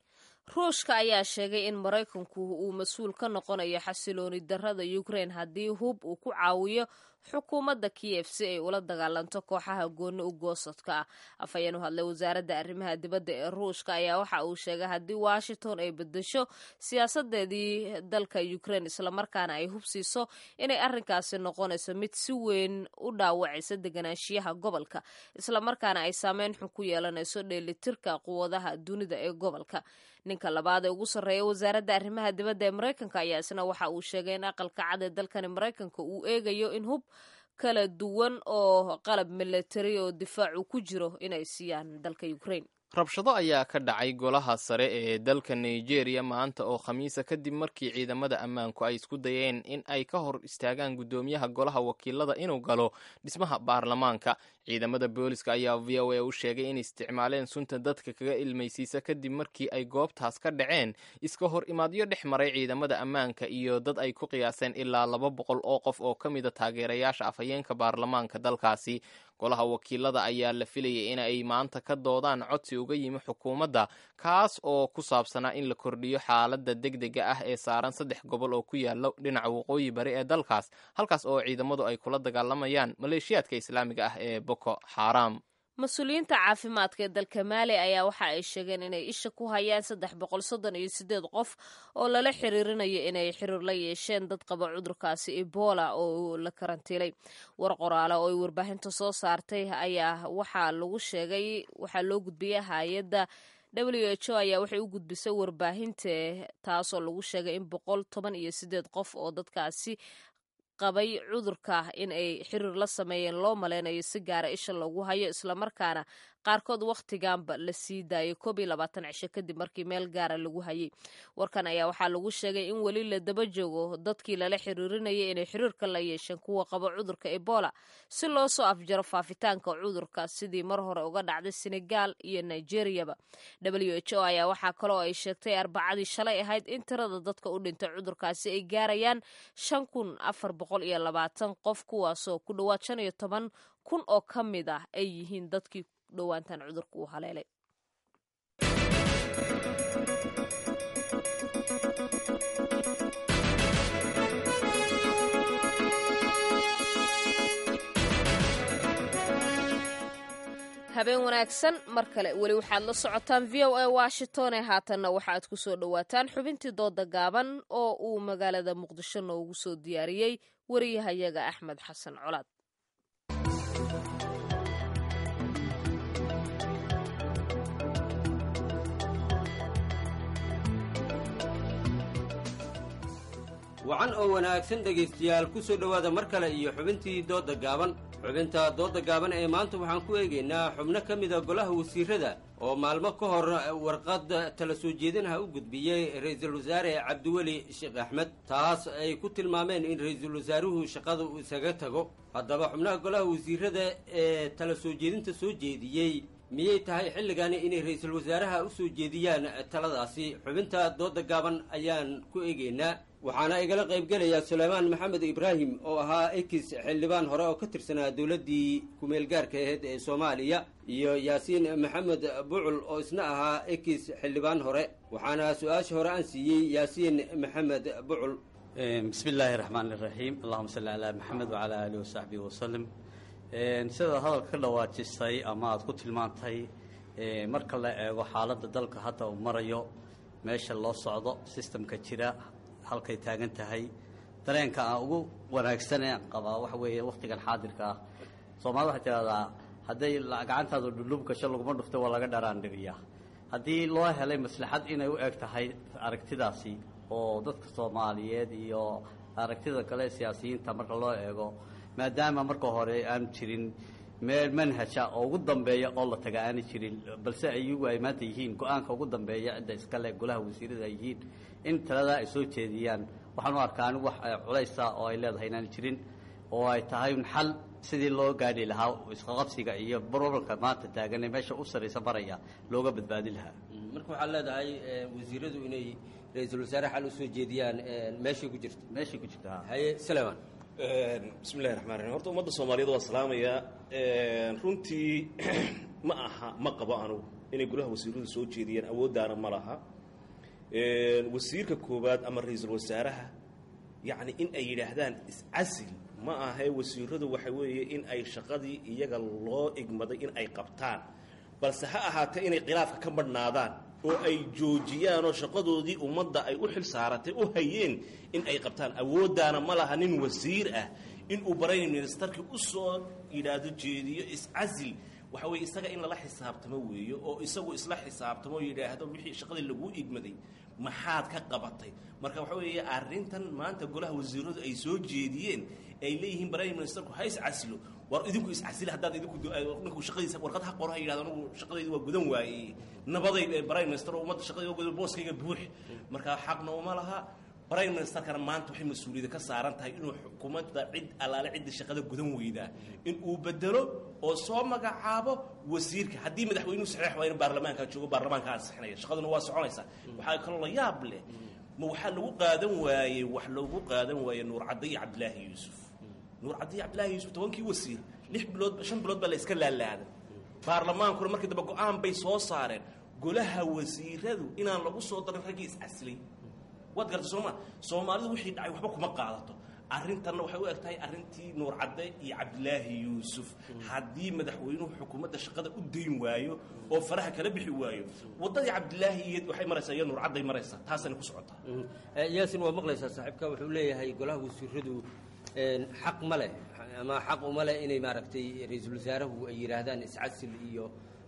ruushka ayaa sheegay in maraykanku uu mas-uul ka noqonayo xasilooni darrada ukrain haddii hub uu ku caawiyo xukuumadda kiyef si ay ula dagaalanto kooxaha gooni u goosadka ah afhayeen u hadlay wasaaradda arrimaha dibadda ee ruushka ayaa waxa uu sheegay haddii washington ay bedesho siyaasadeedii dalka ukrain islamarkaana ay hubsiiso inay arrinkaasi noqonayso mid si weyn u dhaawacaysa deganaanshiyaha gobolka islamarkaana ay saameyn xun ku yeelanayso dheelitirka quwadaha dunida ee gobolka ninka labaad ee ugu sarreeya wasaaradda arrimaha dibadda ee maraykanka ayaa isna waxa uu sheegay in aqalka cad ee dalkani maraykanka uu eegayo in hub kala duwan oo qalab milatari oo difaacu ku jiro inay siiyaan dalka ukrain rabshado ayaa ka dhacay golaha sare ee dalka nigeria maanta oo khamiisa kadib markii ciidamada ammaanku ay isku dayeen in ay ka hor istaagaan guddoomiyaha golaha wakiilada inuu galo dhismaha baarlamaanka ciidamada booliska ayaa v o a u sheegay in isticmaaleen sunta dadka kaga ilmaysiisa kadib markii ay goobtaas ka dhaceen iska hor imaadyo dhex maray ciidamada ammaanka iyo dad ay ku qiyaaseen ilaa laba boqol oo qof oo ka mida taageerayaasha afhayeenka baarlamaanka dalkaasi golaha wakiilada ayaa la filayay in ay maanta ka doodaan codsi uga yimi xukuumadda kaas oo ku saabsanaa in la kordhiyo xaaladda degdega ah ee saaran saddex gobol oo ku yaala dhinaca waqooyi bari ee dalkaas halkaas oo ciidamadu ay kula dagaalamayaan maleeshiyaadka islaamiga ah ee boko xaram mas-uuliyiinta caafimaadka ee dalka maali ayaa waxa ay sheegeen inay isha ku hayaan saddex boqol soddon iyo sideed qof oo lala xiriirinayo inay xiriir la yeesheen dad qaba cudurkaasi ebola oo la karantiilay war qoraale oo ay warbaahinta soo saartay ayaa waxaa lagu sheegay waxaa loo gudbiyay hay-adda w h o ayaa waxay u gudbisay warbaahinta taasoo lagu sheegay in boqol toban iyo sideed qof oo dadkaasi qabay cudurka in ay xiriir la sameeyeen loo maleynayo si gaara isha loogu hayo islamarkaana qaarkood wakhtiganba la sii daayay koob iyo labaatan cisho kadib markii meel gaara lagu hayay warkan ayaa waxaa lagu sheegay in weli la daba joogo dadkii lala xiriirinayay inay xiriirka la yeesheen kuwa qaba cudurka ebola si loo soo afjaro faafitaanka cudurka sidii mar hore uga dhacday senegal iyo nigeriyaba w h o ayaa waxaa kaloo ay sheegtay arbacadii shalay ahayd in tirada dadka u dhintay cudurkaasi ay gaarayaan shan kun afar boqol iyo labaatan qof kuwaasoo ku dhowaad shan iyo toban kun oo ka mid ah ay yihiin dadkii dhowaantan cudurka uu haleelay habeen wanaagsan mar kale weli waxaad la socotaan v o a washington ee haatanna waxaaad ku soo dhowaataan xubintii dooda gaaban oo uu magaalada muqdisho noogu soo diyaariyey wariyahayaga axmed xasan colaad wacan oo wanaagsan dhegaystayaal ku soo dhowaada mar kale iyo xubintii doodda gaaban xubinta doodda gaaban ee maanta waxaan ku eegaynaa xubno ka mida golaha wasiirada oo maalmo ka hor warqad tala soo jeedinaha u gudbiyey ra-iisul wasaare cabdiweli sheekh axmed taas ay ku tilmaameen in ra-iisul wasaaruhu shaqada uu isaga tago haddaba xubnaha golaha wasiirada ee tala soo jeedinta soo jeediyey miyay tahay xilligani inay ra-iisul wasaaraha u soo jeediyaan taladaasi xubinta dooda gaaban ayaan ku eegeynaa waxaana igala qaybgelaya suleymaan maxamed ibraahim oo ahaa ekis xildhibaan hore oo ka tirsanaa dowladdii ku-meelgaarka aheyd ee soomaaliya iyo yaasiin maxamed bucul oo isna ahaa ekis xildhibaan hore waxaana su-aasha hore aan siiyey yaasiin maxamed bucul bismi illaahi raxmaan iraxiim allahuma salli calaa maxamed wacalaa aalihi wasaxbihi wasalim sidaad hadalka ka dhawaajisay ama aada ku tilmaantay marka la eego xaaladda dalka hadda uu marayo meesha loo socdo sistamka jira halkay taagan tahay dareenka aan ugu wanaagsanee aan qabaa waxa weeye wakhtigan xaadirka ah soomaalida waxay tidhahdaa hadday gacantaadu dhulub gasho laguma dhufto waa laga dharaandhiriyaa haddii loo helay maslaxad inay u eg tahay aragtidaasi oo dadka soomaaliyeed iyo aragtida kale siyaasiyiinta marka loo eego maadaama marka hore aanu jirin meel manhaja oo ugu dambeeya oo la taga aana jirin balse ayagu ay maanta yihiin go-aanka ugu dambeeya cidda iskale golaha wasiirada ay yihiin in taladaa ay soo jeediyaan waxaan u arkaa anigu wax culaysa oo ay leedahay inaan jirin oo ay tahay un xal sidii loo gaadhi lahaa isqaqabsiga iyo brobalka maanta taagan ee meesha u saraysa maraya looga badbaadi lahaa marka waxaad leedahay wasiiradu inay ra-iisul wasaare xal usoo jeediyaan meeshay ku jirto meeshay ku jirta haye saleman bismillahi raxmaan raxiim horta ummadda soomaaliyeed waa salaamayaa runtii ma aha ma qabo anugu inay golaha wasiiradu soo jeediyaan awooddaana ma laha wasiirka koowaad ama ra-iisul wasaaraha yacni in ay yidhaahdaan iscasil ma ahae wasiiradu waxa weeye in ay shaqadii iyaga loo igmaday in ay qabtaan balse ha ahaatee inay khilaafka ka badhnaadaan oo ay joojiyaan oo shaqadoodii ummadda ay u xil saaratay u hayeen in ay qabtaan awooddaana ma laha nin wasiir ah inuu prime ministerkii u soo yidhaahdo jeediyo iscasil waxa weye isaga in lala xisaabtamo weeyo oo isagu isla xisaabtamo yidhaahdo wixii shaqadii laguu igmaday maxaad ka qabatay marka waxa weeye arrintan maanta golaha wasiiradu ay soo jeediyeen ay leeyihiin prime ministerku ha iscasilo war idinku iscasila haddaad idinku ninku shaqadiisa warqad ha qoro ha yidhahdo anugu shaqadaydi waa gudan waayey nabaday prime minister oo ummadda shaqadii waa gudan booskayga buux marka xaqna uma laha prime ministerkana maanta waxay mas-uuliyadda ka saaran tahay inuu xukuumadda cid allaale cidda shaqada gudan weydaa in uu bedelo oo soo magacaabo wasiirka haddii madaxweynuhu saxiix waa in baarlamaanka joogo baarlamaanka ansixinaya shaqaduna waa soconaysaa waxaa kaloo la yaab leh ma waxaa lagu qaadan waayey wax loogu qaadan waayey nuur cadde iyo cabdilaahi yuusuf nuur cadde iyo cabdilaahi yuusuf tobankii wasiir lix bilood shan bilood baa la iska laalaaday baarlamaankuna markii dambe go-aan bay soo saareen golaha wasiiradu inaan lagu soo darin raggii iscasilay waad garta sooma soomaalidu wixii dhacay waxba kuma qaadato arrintanna waxay u eg tahay arrintii nuur cadde iyo cabdilaahi yuusuf haddii madaxweynuhu xukuumadda shaqada u dayn waayo oo faraha kala bixi waayo waddadii cabdilaahi iyo waxay maraysaa iyo nuur cadday maraysaa taasana ku socotaa yaasin waa maqlaysaa saaxiibka wuxuu leeyahay golaha wasiiradu xaq ma leh ama xaq uma leh inay maaragtay ra-iisul wasaarahu ay yidhaahdaan iscasil iyo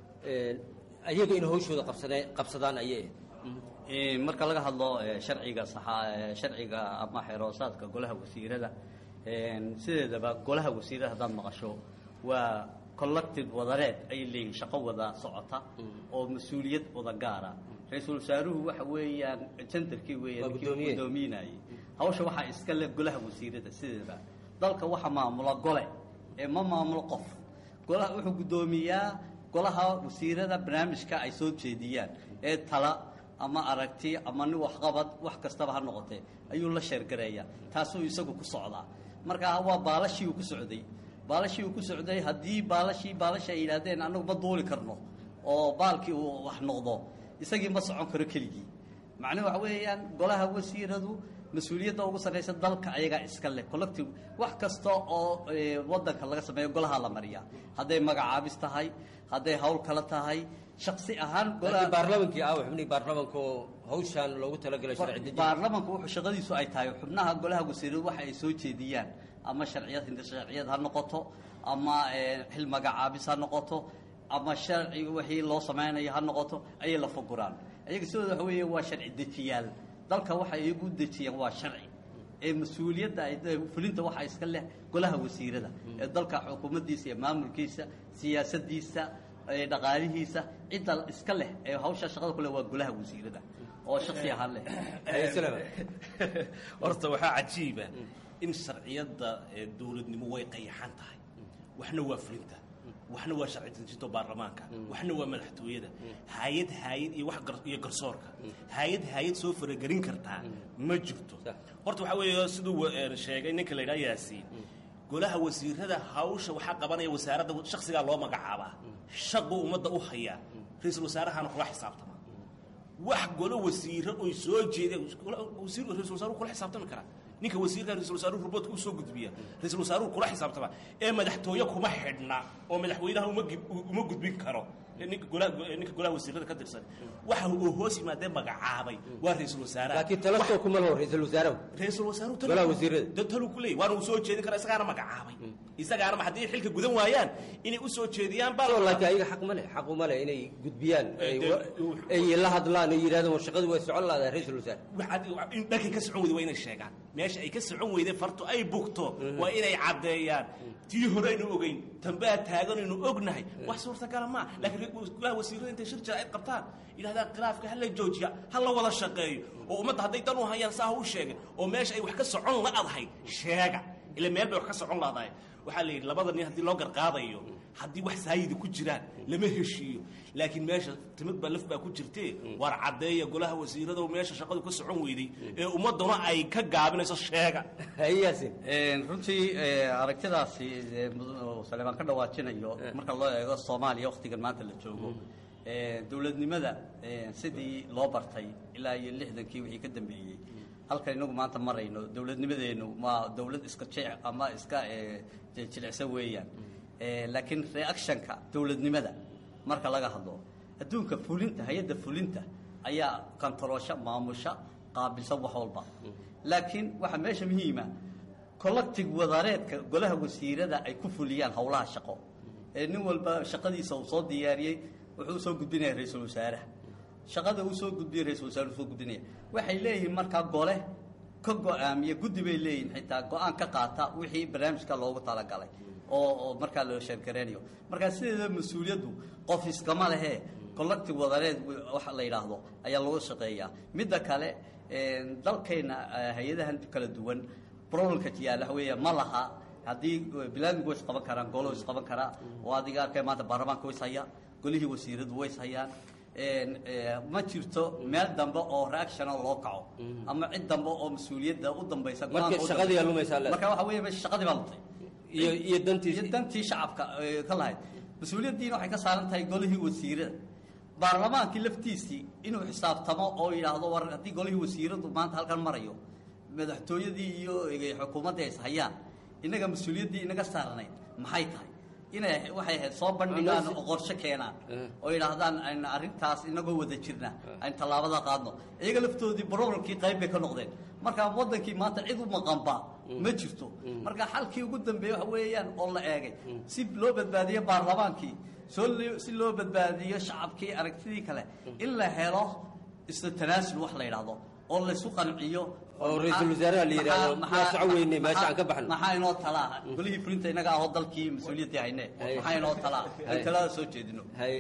ayaga in hawshooda qabsade qabsadaan ayay marka laga hadlo sharciga saxa sharciga ama xeroosaadka golaha wasiirada sideedaba golaha wasiirada haddaad maqasho waa collective wadareed ay leeyihin shaqo wada socota oo mas-uuliyad wada gaara ra-iisul wasaaruhu waxa weeyaan jendarkii weeyaan ninkii guddoominayay hawsha waxaa iska le golaha wasiirada sideedaba dalka waxa maamula gole ee ma maamulo qof golaha wuxuu guddoomiyaa golaha wasiirada barnaamijka ay soo jeediyaan ee tala ama aragti ama nin waxqabad wax kastaba ha noqotee ayuu la sheergareeyaa taasuu isagu ku socdaa marka waa baalashii uu ku socday baalashii uu ku socday haddii baalashii baalasha ay yidhaahdeen annagu ma duuli karno oo baalkii uu wax noqdo isagii ma socon karo keligii macnuhu waxa weeyaan golaha wasiiradu mas-uuliyadda ugu sarraysa dalka ayagaa iska leh collective wax kasta oo waddanka laga sameeyo golaha la mariyaa hadday magacaabis tahay hadday hawl kala tahay shaksi ahaan baarlamankii ah xubnihii baarlamanka oo hawshaan loogu talagalay sharci baarlamanku wuxuu shaqadiisu ay tahay xubnaha golaha wasiiradu waxa ay soo jeediyaan ama sharciyad hindirsharciyad ha noqoto ama xil magacaabis ha noqoto ama sharci wixii loo samaynayo ha noqoto ayay la fuguraan ayaga sidooda waxa weeye waa sharci dejiyaal dalka waxay iyagu dejiyaan waa sharci ee mas-uuliyadda fulinta waxaa iska leh golaha wasiirada ee dalka xukuumaddiisa iyo maamulkiisa siyaasadiisa dhaqaalihiisa cidda iska leh ee hawsha shaqada ku leh waa golaha wasiirada oo shaksi ahaan leh horta waxaa cajiiba in sharciyadda dowladnimo way qayaxan tahay waxna waa fulinta waxna waa sharci dejinta baarlamaanka waxna waa madaxtooyada hay-ad hay-ad iyo wax gar- iyo garsoorka hay-ad hay-ad soo faragelin kartaa ma jirto horta waxaa weeye siduu wa- een sheegay ninka la yidhaha yaasiin golaha wasiirada hawsha waxaa qabanaya wasaaradda shaksigaa loo magacaabaa shaqu ummadda u hayaa ra-iisul wasaarahaana kula xisaabtama wax golo wasiiro oy soo jeedeen wasiir ra-isul wasaaruhu kula xisaabtami karaa ninka wasiirka ra-isul wasaaruhu ruboodka u soo gudbiya ra-isul wasaaruhu kula xisaabtama ee madaxtooye kuma xidhna oo madaxweynaha uma gib- uma gudbin karo ninka golaha ninka golaha wasiirada ka tirsan waxa uu hoos yimaadee magacaabay waa ra-isul wasaaraha laakiin talasoo kuma laho ra-iisul wasaarahu ra-isul wasaaruhu talu- Golaha wasiirada. da- talu ku leeyahy waana uu soo jeedin karaa isagaana magacaabay isagaana ma haddii xilka gudan waayaan inay u soo jeediyaan baa oo laakiin ayaga xaq ma leh xaq uma leh inay gudbiyaan ay de- wa- ay la hadlaan ay yidhahdaan war shaqadu way socon lahadaa ra-iisul wasaare waxaad in dhankay ka socon weyday waa inay sheegaan meesha ay ka socon weyday fartu ay bugto waa inay caddeeyaan tii hore aynu ogeyn tambaa taagan aynu ognahay wax suurtagala maa laakiin golaha wasiirada intay shir jira ay qabtaan yidhahdaan khilaafka ha la joojiya ha la wada shaqeeyo oo ummadda hadday dan u hayaan saa ha u sheegin oo meesha ay wax ka socon la-adahay sheega ila meel bay wax ka socon laadahay waxaa la yidhi labada nin haddii loo garqaadayo haddii wax saayida ku jiraan lama heshiiyo laakiin meesha timid baa laf baa ku jirtee waar caddeeya golaha wasiirada meesha shaqadu ka socon weyday ee ummadduna ay ka gaabinayso sheega Een, runtii ee, aragtidaasi ee, mudane saleebaan ka dhawaajinayo marka loo eego soomaaliya wakhtigan maanta la joogo ee, dowladnimada ee, sidii loo bartay ilaa iyo lixdankii wixii ka dambeeyey halkan inagu maanta marayno dowladnimadeennu ma dowlad iska jec ama iska ee, je- jilicsan weeyaan Ee, laakiin reactionka dowladnimada marka laga hadlo adduunka fulinta hay-adda fulinta ayaa kantaroosha maamusha qaabilsan wax walba laakiin waxaa meesha muhiima collective wadareedka golaha wasiirada ay ku fuliyaan howlaha shaqo ee nin walba shaqadiisa uu soo diyaariyey wuxuu soo gudbinaya ra-iisul wasaaraha shaqada uu soo gudbiyey ra-iisul wasaare uu soo gudbinaya waxay leeyihiin markaa gole ka go-aamiya guddi bay leeyihiin xitaa go-aan ka qaata wixii barnaamijka loogu talagalay oo oo markaa loo sheergareynayo markaa sideeda mas-uuliyaddu qof iskama lehe collective wadareed waxa la yidhaahdo ayaa lagu shaqeeyaa midda kale een, dalkeenna eh, hay-adahan kala duwan problemka yaalla waxa weeya ma laha haddii bilaadmigu way isqaban karaan golo way isqaban karaa oo adiga arkay maanta baarlamaanka way is hayaan golihii wasiiradu way is hayaan een, eh, ma jirto meel dambe oo reaction loo kaco ama cid dambe oo mas-uuliyadda u dambaysa Marka go-aanka u shaqadii dambaysa. aa lumaysaa leedahay. marka waxa weeye meesha shaqadii baa luntay iyo iyo dantii iyo dantii shacabka ee, ka lahayd mas-uuliyaddiina waxay ka saaran tahay golihii wasiirada baarlamaankii laftiisii inuu xisaabtamo oo yidhaahdo war haddii golihii wasiiradu maanta halkan marayo madaxtooyadii iyo eh, xukuumadda ay is hayaan innaga mas-uuliyaddii inaga saarnayd maxay tahay inay waxay ahayd soo bandhigaan oo qorshe keenaan oo yidhaahdaan ayna arrintaas inagoo wada jirna aynu tallaabada qaadno iyaga laftoodii problemkii qayb bay ka noqdeen marka waddankii maanta cid u maqanba ma jirto marka xalkii ugu dambeeye waxa weeyaan oo la eegay si loo badbaadiyo baarlamaankii soo li- si loo badbaadiyo shacabkii aragtidii kale in la helo isla tanaasul wax la yidhaahdo oo laysu qanciyo Oo ra'iisul wasaaraha la yidhaahdo, maxaa- yaa socon weyne, meesha maxaa- aan ka baxno. maxaa inoo talaa golihii fulinta inaga ahoo dalkii mas-uuliyaddii hayne maxaa inoo talaa aan talada soo jeedino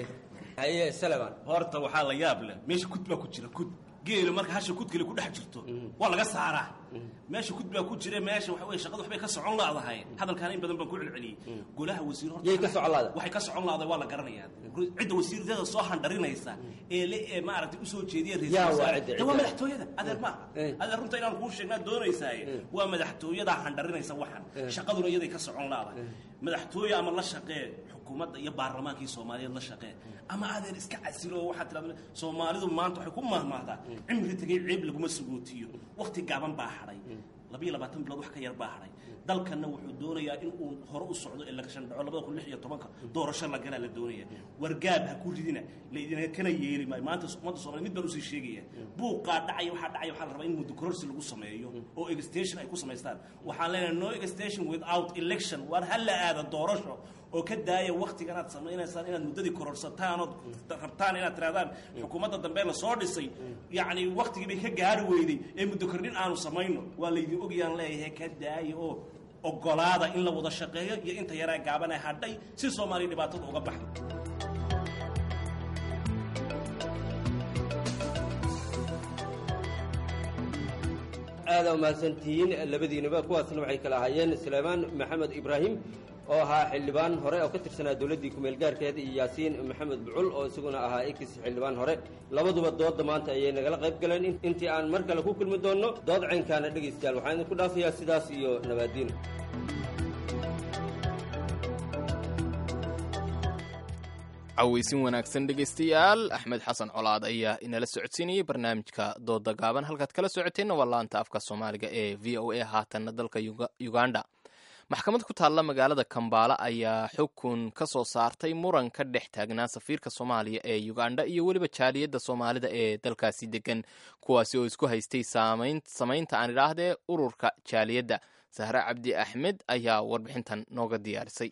haye salaman horta waxaa la yaab leh meesha kud baa ku jira kud geelu marka hasha kudkale ku dhex jirto waa laga saaraa meesha kud baa ku jira meesha waxa weye shaqada waxbay ka socon laadahay hadalkaana in badan baan ku celceliyey golaha wasiir horta Yay ka socon laadahay? waxay ka socon laadahay waa la garanayaa cidda wasiirada soo handharinaysa ee le ee maaragtay usoo jeediya Yaa waa wasaare cidda, de waa cidda. madaxtooyada adeer maaha adeer runta inaan kuu sheegnaa doonaysaaye waa madaxtooyada handharinaysa waxan shaqaduna iyaday ka socon laadahay madaxtooye ama la shaqee xukuumadda iyo baarlamaankii soomaaliyeed la shaqee ama adeer iska casilo oo waxaad tirahdaa soomaalidu maanta waxay ku mahmaahdaa cimri tegay ceeb laguma sugootiyo waqti gaaban baa hadhay labiyo labaatan bilood wax ka yar baa hadhay dalkanna wuxuu doonayaa in uu hore u socdo election dhaco labada kun lix iyo tobanka doorasho la galaa la doonaya wargaab ha ku ridina laydina kana yeeli maayo maanta ummadda soomaaliya mid baan usii sheegaya buuqaa dhacaya waxaa dhacaya waxaa la rabaa in muddo kororsi lagu sameeyo oo extension ay ku samaystaan waxaan leenahay no extension without election waar ha la aada doorasho oo ka daaya waktigan aad samaynaysaan inaad muddadii kororsataan ood rabtaan inaad tirahdaan xukuumadda dambe la soo dhisay yacni waktigii bay ka gaari weyday ee muddo kordhin aanu samayno waa laydin ogayaan leeyahay ka daaya oo ogolaada in la wada shaqeeyo iyo inta yaraa gaabane hadhay si soomaaliya dhibaatada uga baxdo aada umahadsantihiin labadiinaba kuwaasna waxay kala ahaayeen suleymaan maxamed ibraahim oo ahaa xildhibaan hore oo ka tirsanaa dowladdii kumeel gaarkeeda iyo yaasiin maxamed bucul oo isaguna ahaa ekis xildhibaan hore labaduba doodda maanta ayay nagala qayb galeen intii aan mar kale ku kulmi doonno dood caynkaana dhegaystayaal waxaan idinku dhaafayaa sidaas iyo nabaadiin cawaysin wanaagsan dhegaystayaal axmed xasan colaad ayaa inala socodsiinayay barnaamijka dooda gaaban halkaad kala socoteenna waa laanta afka soomaaliga ee v o a haatanna dalka uganda maxkamad ku taalla magaalada kambaala ayaa xukun ka soo saartay muran ka dhex taagnaa safiirka soomaaliya ee uganda iyo weliba jaaliyadda soomaalida ee dalkaasi degan kuwaasi oo isku haystay samaynta aan idhaahdee ururka jaaliyadda sahre cabdi axmed ayaa warbixintan nooga diyaarisay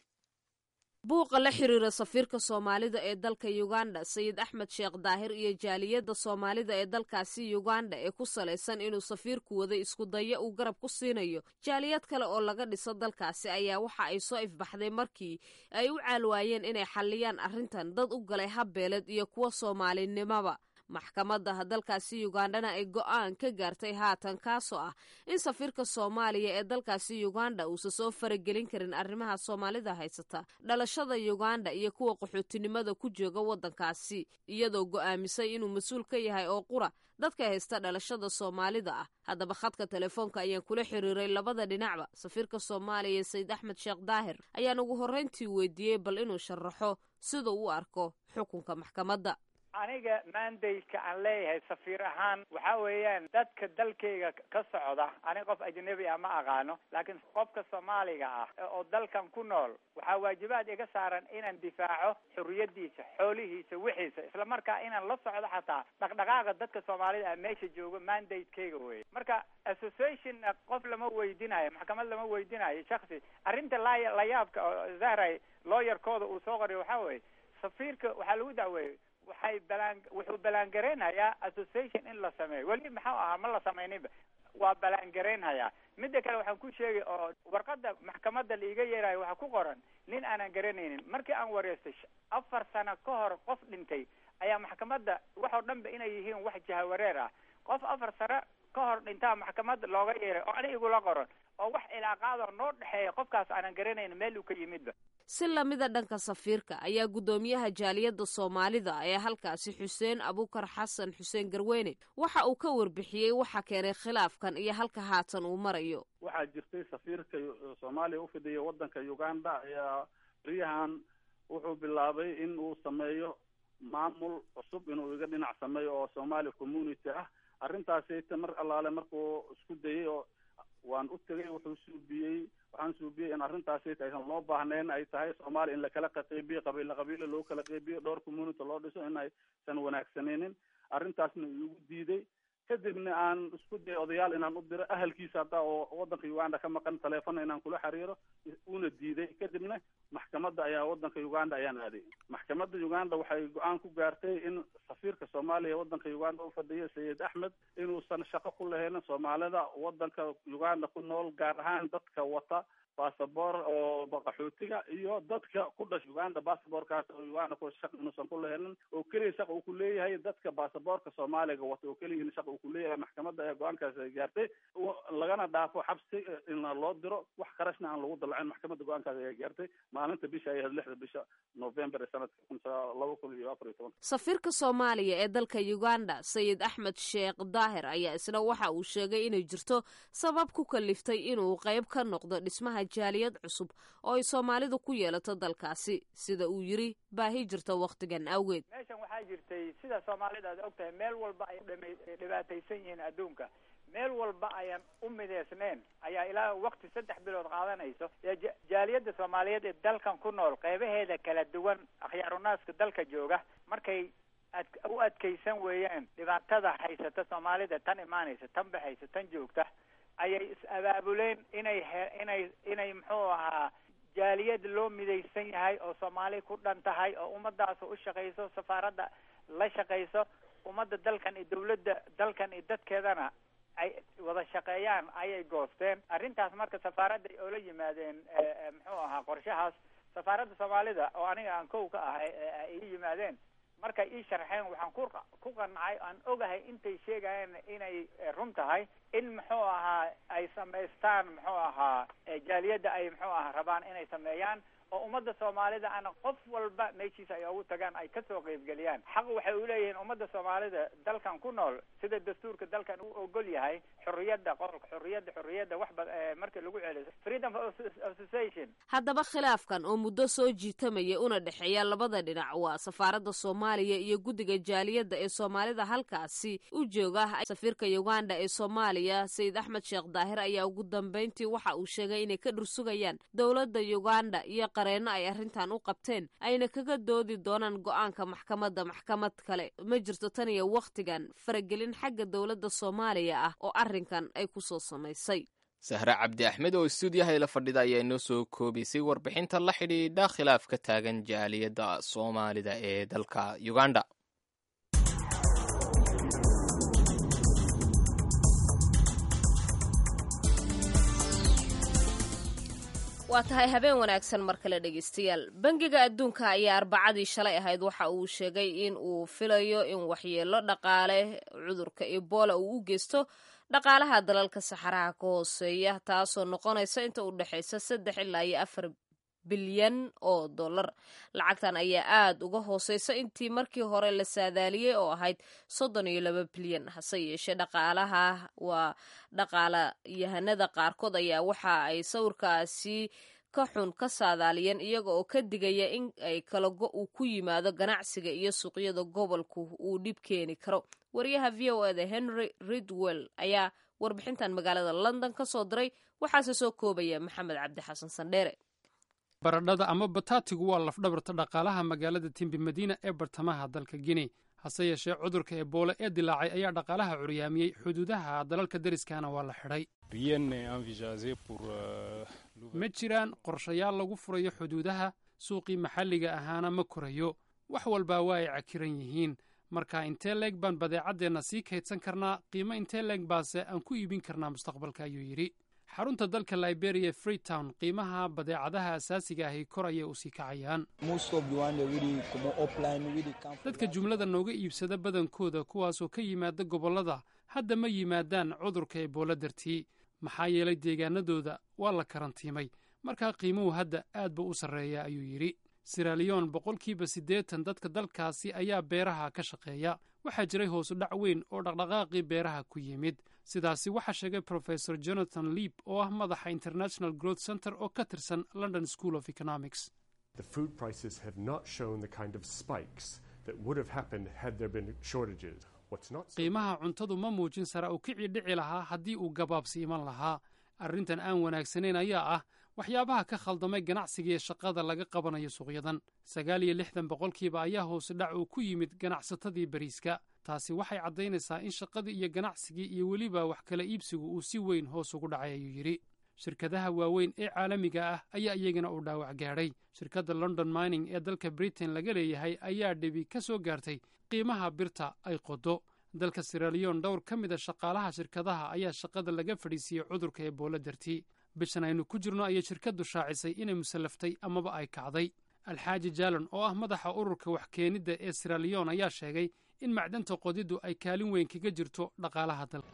buuqa la xiriira safiirka soomaalida ee dalka uganda sayid axmed sheekh daahir iyo jaaliyadda soomaalida ee dalkaasi uganda ee ku salaysan inuu safiirku waday iskudaya uu garab ku siinayo jaaliyad kale oo laga dhiso dalkaasi ayaa waxa ay soo ifbaxday markii ay u caalwaayeen inay xalliyaan arrintan dad u galay habbeeled iyo kuwa soomaalinimaba maxkamadda dalkaasi ugandana ay go'aan ka gaartay haatan kaasoo ah in safiirka soomaaliya ee dalkaasi uganda uusan soo faragelin karin arrimaha soomaalida haysata dhalashada uganda iyo kuwa qaxootinimada ku jooga waddankaasi iyadoo go'aamisay inuu mas-uul ka yahay oo qura dadka haysta dhalashada soomaalida ah haddaba khadka telefoonka ayaan kula xiriiray labada dhinacba safiirka soomaaliya sayid axmed sheekh daahir ayaan ugu horrayntii weydiiyey bal inuu sharaxo siduu u arko xukunka maxkamadda aniga mandayka aan leeyahay safiir ahaan waxa weeyaan dadka dalkayga ka socda aniga qof ajnabi ah ma aqaano laakiin qofka soomaaliga ah oo dalkan ku nool waxaa waajibaad iga saaran inaan difaaco xuriyadiisa xoolihiisa wixiisa isla markaa inaan la socdo xataa dhaqdhaqaaqa dadka soomaalida ah meesha jooga mandatekeyga weye marka association qof lama weydinayo maxkamad lama weydinayo shaksi arrinta la layaabka oo zahray lawyerkooda uu soo qoriyo waxaa weye safiirka waxaa lagu dacweeyey waxay balaan wuxuu balaangareynayaa association in la sameeyo weli maxuu ahaa ma la samayninba waa balaangareynhayaa midda kale waxaan ku sheegay oo warqadda maxkamadda laiga yeerayo waxaa ku qoran nin aanan garanaynin markii aan wareystay afar sano ka hor qof dhintay ayaa maxkamadda waxoo dhan ba inay yihiin wax jahawareer ah qof afar sano ka hor dhintaa maxkamadda looga yeeray oo ani igula qoran oo wax ilaaqaadoo noo dhexeeya qofkaas aanan garanayn meel uu ka yimidba si lamida dhanka safiirka ayaa guddoomiyaha jaaliyadda soomaalida ee halkaasi xuseen abukar xasan xuseen garweyne waxa uu ka warbixiyey waxa keenay khilaafkan iyo halka haatan uu marayo waxaa jirtay safiirka soomaaliya u fidhiya waddanka uganda ayaa beriyahan wuxuu bilaabay in uu sameeyo maamul cusub inuu iga dhinac sameeyo oo soomaali community ah arrintaasita mar allaale markuu isku dayay oo waan u tegay wuxuu suubiyey waxaan suubiyey in arrintaasita aysan loo baahnayn ay tahay soomaaliya in lakala qaqeybiyo qabiila qabiila loo kala qeybiyo dhowr community loo dhiso in aysan wanaagsanaynin arrintaasna igu diiday kadibna aan isku dayay odayaal inaan u diro ahalkiisa hadda oo waddanka uganda ka maqan taleefona inaan kula xiriiro una diiday kadibna maxkamadda ayaa waddanka uganda ayaan aaday maxkamadda uganda waxay go-aan ku gaartay in safiirka soomaaliya waddanka uganda u fadhiya sayid axmed inuusan shaqo ku lahayn soomaalida waddanka uganda ku nool gaar ahaan dadka wata basaboor oo qaxootiga iyo dadka ku dhasha uganda basaboorkaas oo uganda ku shaq inuusan ku lahelin oo keliya shaqa uu ku leeyahay dadka basaboorka soomaaliga wata oo keliya shaqa uu ku leeyahay maxkamadda ee go-aankaas ay gaartay lagana dhaafo xabsi in loo diro wax qarashna aan lagu dalacin maxkamadda go-aankaas ayaa gaartay maalinta bisha ay ahayd lixda bisha november ee sanadka kun laba kun iyo afar iyo toban safiirka soomaaliya ee dalka uganda sayid axmed sheekh daahir ayaa isna waxa uu sheegay inay jirto sabab ku kaliftay inuu qayb ka noqdo dhismaha jaaliyad cusub oo ay soomaalidu ku yeelato dalkaasi sida uu yiri baahi jirta wakhtigan awgeed meeshan waxaa jirtay sida soomaalida aad og tahay meel walba ay dhibaataysan yihiin adduunka meel walba ayaan u mideysnayn ayaa ilaa wakti saddex bilood qaadanayso jaaliyadda soomaaliyeed ee dalkan ku nool qeybaheeda kala duwan akhyaarunaska dalka jooga markay ad u adkaysan weeyaan dhibaatada haysata soomaalida tan imaanaysa tan baxaysa tan joogta ayay is-abaabuleen inay he inay inay muxuu ahaa jaaliyad loo midaysan yahay oo soomaali ku dhan tahay oo ummadaas u shaqayso safaaradda la shaqayso ummadda dalkan iyo dawladda dalkan iyo dadkeedana ay wada shaqeeyaan ayay goosteen arrintaas marka safaaradday oola yimaadeen muxuu ahaa qorshahaas safaaradda soomaalida oo aniga aan kow ka ahay ay i yimaadeen markay ii sharxeen waxaan ku ku qancay aan ogahay intay sheegayeen inay run tahay in muxuu ahaa ay samaystaan muxuu ahaa jaaliyadda ay muxuu ahaa rabaan inay sameeyaan oo ummadda soomaalida ana qof walba meeshiisa ay ugu tagaan ay kasoo qeybgeliyaan xaq waxay u leeyihiin ummadda soomaalida dalkan ku nool sida dastuurka dalkan u ogol yahay xorriyadda qolka xorriyadda xorriyadda wax ba marka lagu celiyo freedom of association haddaba khilaafkan oo muddo soo jiitamaya una dhexeeya labada dhinac waa safaaradda soomaaliya iyo guddiga jaaliyadda ee soomaalida halkaasi u jooga safiirka uganda ee soomaaliya sayid axmed sheekh daahir ayaa ugu dambeyntii waxa uu sheegay inay ka dhursugayaan dowladda uganda iyo qareeno ay arrintan u qabteen ayna kaga doodi doonaan go-aanka maxkamadda maxkamad kale ma jirto tan iyo wakhtigan faragelin xagga dowladda soomaaliya ah oo arrinkan ay ku soo samaysay sahre cabdi axmed oo istuudiyaha ila fadhida ayaa inoo soo koobaysay warbixinta la xidhiidha khilaaf ka taagan jaaliyadda soomaalida ee dalka uganda waa tahay habeen wanaagsan mar kale dhegeystayaal bangiga adduunka ayaa arbacadii shalay ahayd waxa uu sheegay in uu filayo in waxyeelo dhaqaale cudurka ebola uu u geysto dhaqaalaha dalalka saxaraha ka hooseeya taasoo noqonaysa inta u dhexaysa saddex ilaa iyo afar bilyan oo dollar lacagtan ayaa aada uga hooseysa intii markii hore la saadaaliyey oo ahayd soddon iyo laba bilyan hase yeeshee dhaqaalaha waa dhaqaalayahanada qaarkood ayaa waxa ay sawirkaasi ka xun ka saadaaliyeen iyaga oo ka digaya in ay kalago uu ku yimaado ganacsiga iyo suuqyada gobolku uu dhib keeni karo wariyaha v o eda henry ridwell ayaa warbixintan magaalada london ka soo diray waxaase soo koobaya maxamed cabdi xasan sandheere baradhada ama bataatigu waa lafdhabarta dhaqaalaha magaalada timbi madiina ee bartamaha dalka guinea hase yeeshee cudurka eboole ee dilaacay ayaa dhaqaalaha curyaamiyey xuduudaha dalalka deriskana waa la xidhay ma jiraan qorshayaal lagu furayo xuduudaha suuqii maxalliga ahaana ma korayo wax walbaa waa ay cakiran yihiin marka intee leeg baan badeecaddeenna sii kaydsan karnaa qiimo intee leeg baase aan ku iibin karnaa mustaqbalka ayuu yidhi xarunta dalka liberia freetown qiimaha badeecadaha asaasiga ahi kor ayay u sii kacayaan dadka jumlada nooga iibsada badankooda kuwaasoo ka yimaada gobollada hadda ma yimaadaan cudurka eboolo dartii maxaa yeelay deegaanadooda waa la karantiimay markaa qiimuhu hadda aad buu u sarreeya ayuu yidhi siraliyon boqolkiiba siddeetan dadka dalkaasi ayaa beeraha ka shaqeeya waxaa jiray hoosu dhac weyn oo dhaqdhaqaaqii beeraha ku yimid sidaasi waxaa sheegay profesor jonathan leap oo ah madaxa international growth center oo ka tirsan london school of economics qiimaha cuntadu ma muujin sara uu kicii dhici lahaa haddii uu gabaabsi iman lahaa arrintan aan wanaagsanayn ayaa ah waxyaabaha ka khaldamay ganacsigiiyo shaqada laga qabanayo suuqyadan sagaal iyo lixdan boqolkiiba ayaa hoose dhac uu ku yimid ganacsatadii bariiska taasi waxay caddaynaysaa in shaqadii iyo ganacsigii iyo weliba wax kala iibsigu uu si weyn hoos ugu dhacay ayuu yidhi shirkadaha waaweyn ee caalamiga ah ayaa iyagana uu dhaawac gaadhay shirkadda london mining ee dalka britain laga leeyahay ayaa dhibi ka soo gaartay qiimaha birta ay qodo dalka siraliyon dhowr ka mida shaqaalaha shirkadaha ayaa shaqada laga fadhiisiiyey cudurka eboolo dartii bishan aynu ku jirno ayay shirkaddu shaacisay inay musallaftay amaba ay kacday alxaaji jaalon oo ah madaxa ururka wax keenidda ee siraliyon ayaa sheegay in macdanta qodiddu ay kaalin weyn kaga jirto dhaqaalaha dalka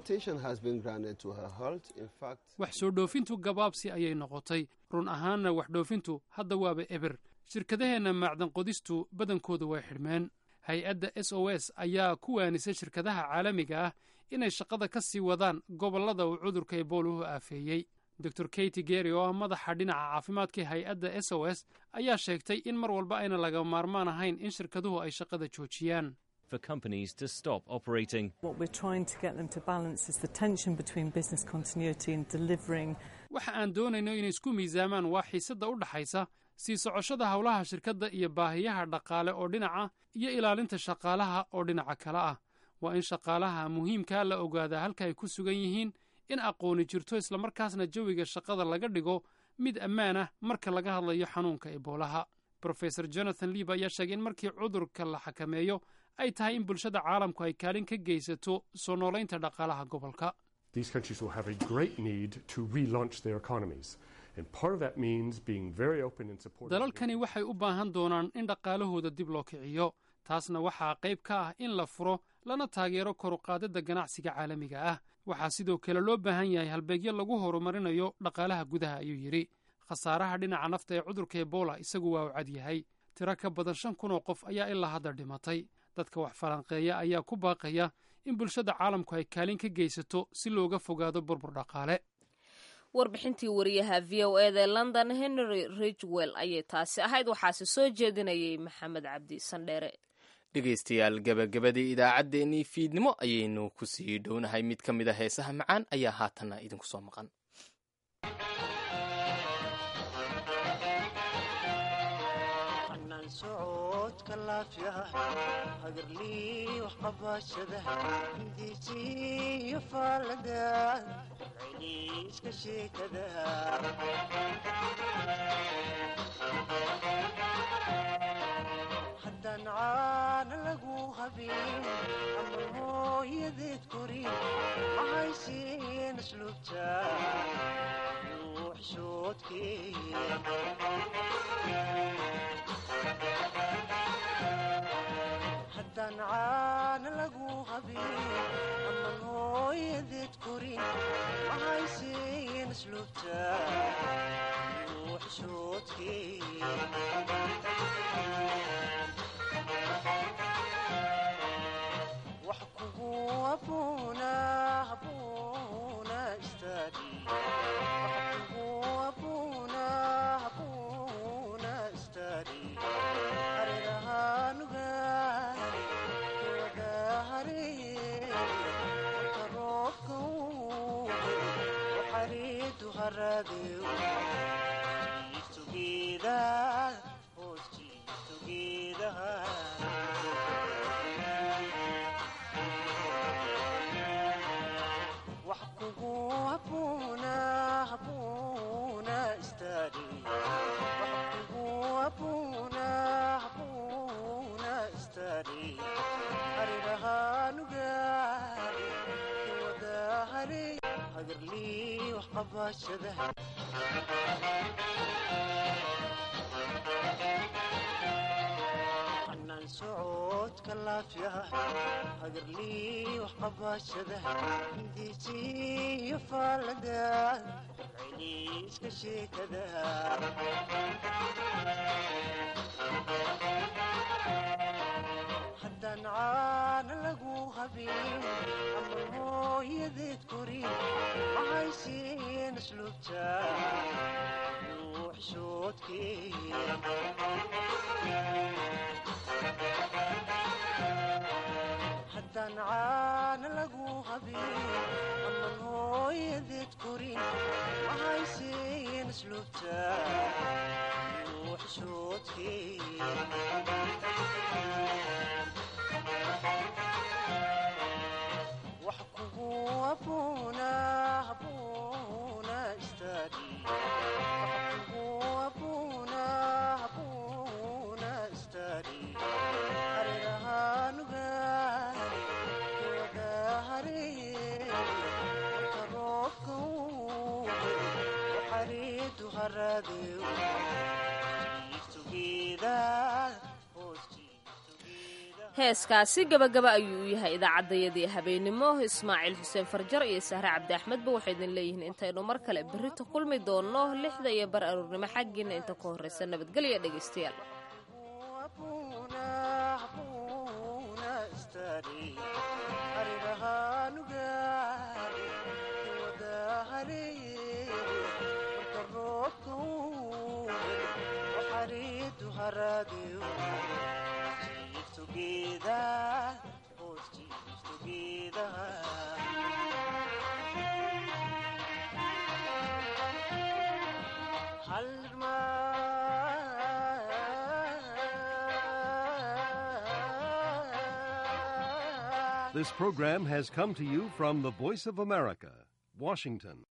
wax soo dhoofintu gabaabsi ayay noqotay run ahaanna wax dhoofintu hadda waaba eber shirkadaheenna macdan qodistu badankooda way xidhmeen hay-adda s o s ayaa ku waanisay shirkadaha caalamiga ah inay shaqada ka sii wadaan gobollada uu cudurka ebooluhu aafeeyey dor katy gery oo ah madaxa dhinaca caafimaadka hay-adda s o s ayaa sheegtay in mar walba ayna laga maarmaan ahayn in shirkaduhu ay shaqada joojiyaan for companies to stop operating. What we're trying to get them to balance is the tension between business continuity and delivering. waxa aan doonayno inay isku miisaamaan waa xiisadda u dhaxaysa sii socoshada howlaha shirkadda iyo baahiyaha dhaqaale oo dhinaca iyo ilaalinta shaqaalaha oo dhinaca kale ah waa in shaqaalaha muhiimkaa la ogaadaa halka ay ku sugan yihiin in aqooni jirto islamarkaasna jawiga shaqada laga dhigo mid ammaan ah marka laga hadlayo xanuunka eboolaha brofesor jonathan liib ayaa sheegay in markii cudurka la xakameeyo ay tahay in bulshada caalamku ay kaalin ka geysato soo noolaynta dhaqaalaha gobolka These countries will have a great need to relaunch their economies. And part of that means being very open and supportive. dalalkani waxay u baahan doonaan in dhaqaalahooda dib loo kiciyo taasna waxaa qayb ka ah in la furo lana taageero koruqaadadda ganacsiga caalamiga ah waxaa sidoo kale loo baahan yahay halbeegyo lagu horumarinayo dhaqaalaha gudaha ayuu yidhi khasaaraha dhinaca nafta ee cudurka ebola isagu waa u cad yahay tiro ka badan shan kun oo qof ayaa ilaa hadda dhimatay dadka wax falanqeeya ayaa ku baaqaya in bulshada caalamku ay kaalin ka geysato si looga fogaado burbur dhaqaale warbixintii wariyaha v o eda ee london henry ridgwell ayay taasi ahayd waxaase soo jeedinayay maxamed cabdi sandheere dhegaystayaal gebagabadii idaacaddeenii fiidnimo ayaynu ku sii dhownahay mid ka mid a heesaha macaan ayaa haatanna idinku soo maqan socodka laafyaha hagarlii waxqabashada hindiisiyo faalada celiiska sheekada haddaan caana lagu habin ama hooyadeed korin mahaysiin asluubta haddaan caana lagu habin aman hooyadeed korin mahaysiin asluubta wax kugu abuuna abuuna istaadi wax kugu abuuna abuuna istaadi wax kugu abuuna abuuna istaadi harirahaanugaari kiwadahari hagarlii waxqabashada hanaan socodka laafyaha hagarlii waxqabashada hindiisiyo faalada celiiska sheekada haddaan caana lagu habin ama hooyadeed korin mahaysiin asluubta haddaan caana lagu habin aman hooyadeed korin mahaysiin asluubta wax kugu abuuna abuuna istaadi wax kugu abuuna abuuna istaadi harirahaanugaari kiwadahari marka roobka uu waxariidu haraadeu heeskaasi gabagaba ayuu u yahay idaacaddayadii habeenimo ismaaciil xuseen farjar iyo sahre cabdi axmedba waxay idin leeyihiin intaynu mar kale berrito kulmi doonno lixda iyo bar aruurnimo xaggiina inta ka horraysa nabadgelya dhegaystayaal This program has come to you from the Voice of America, Washington.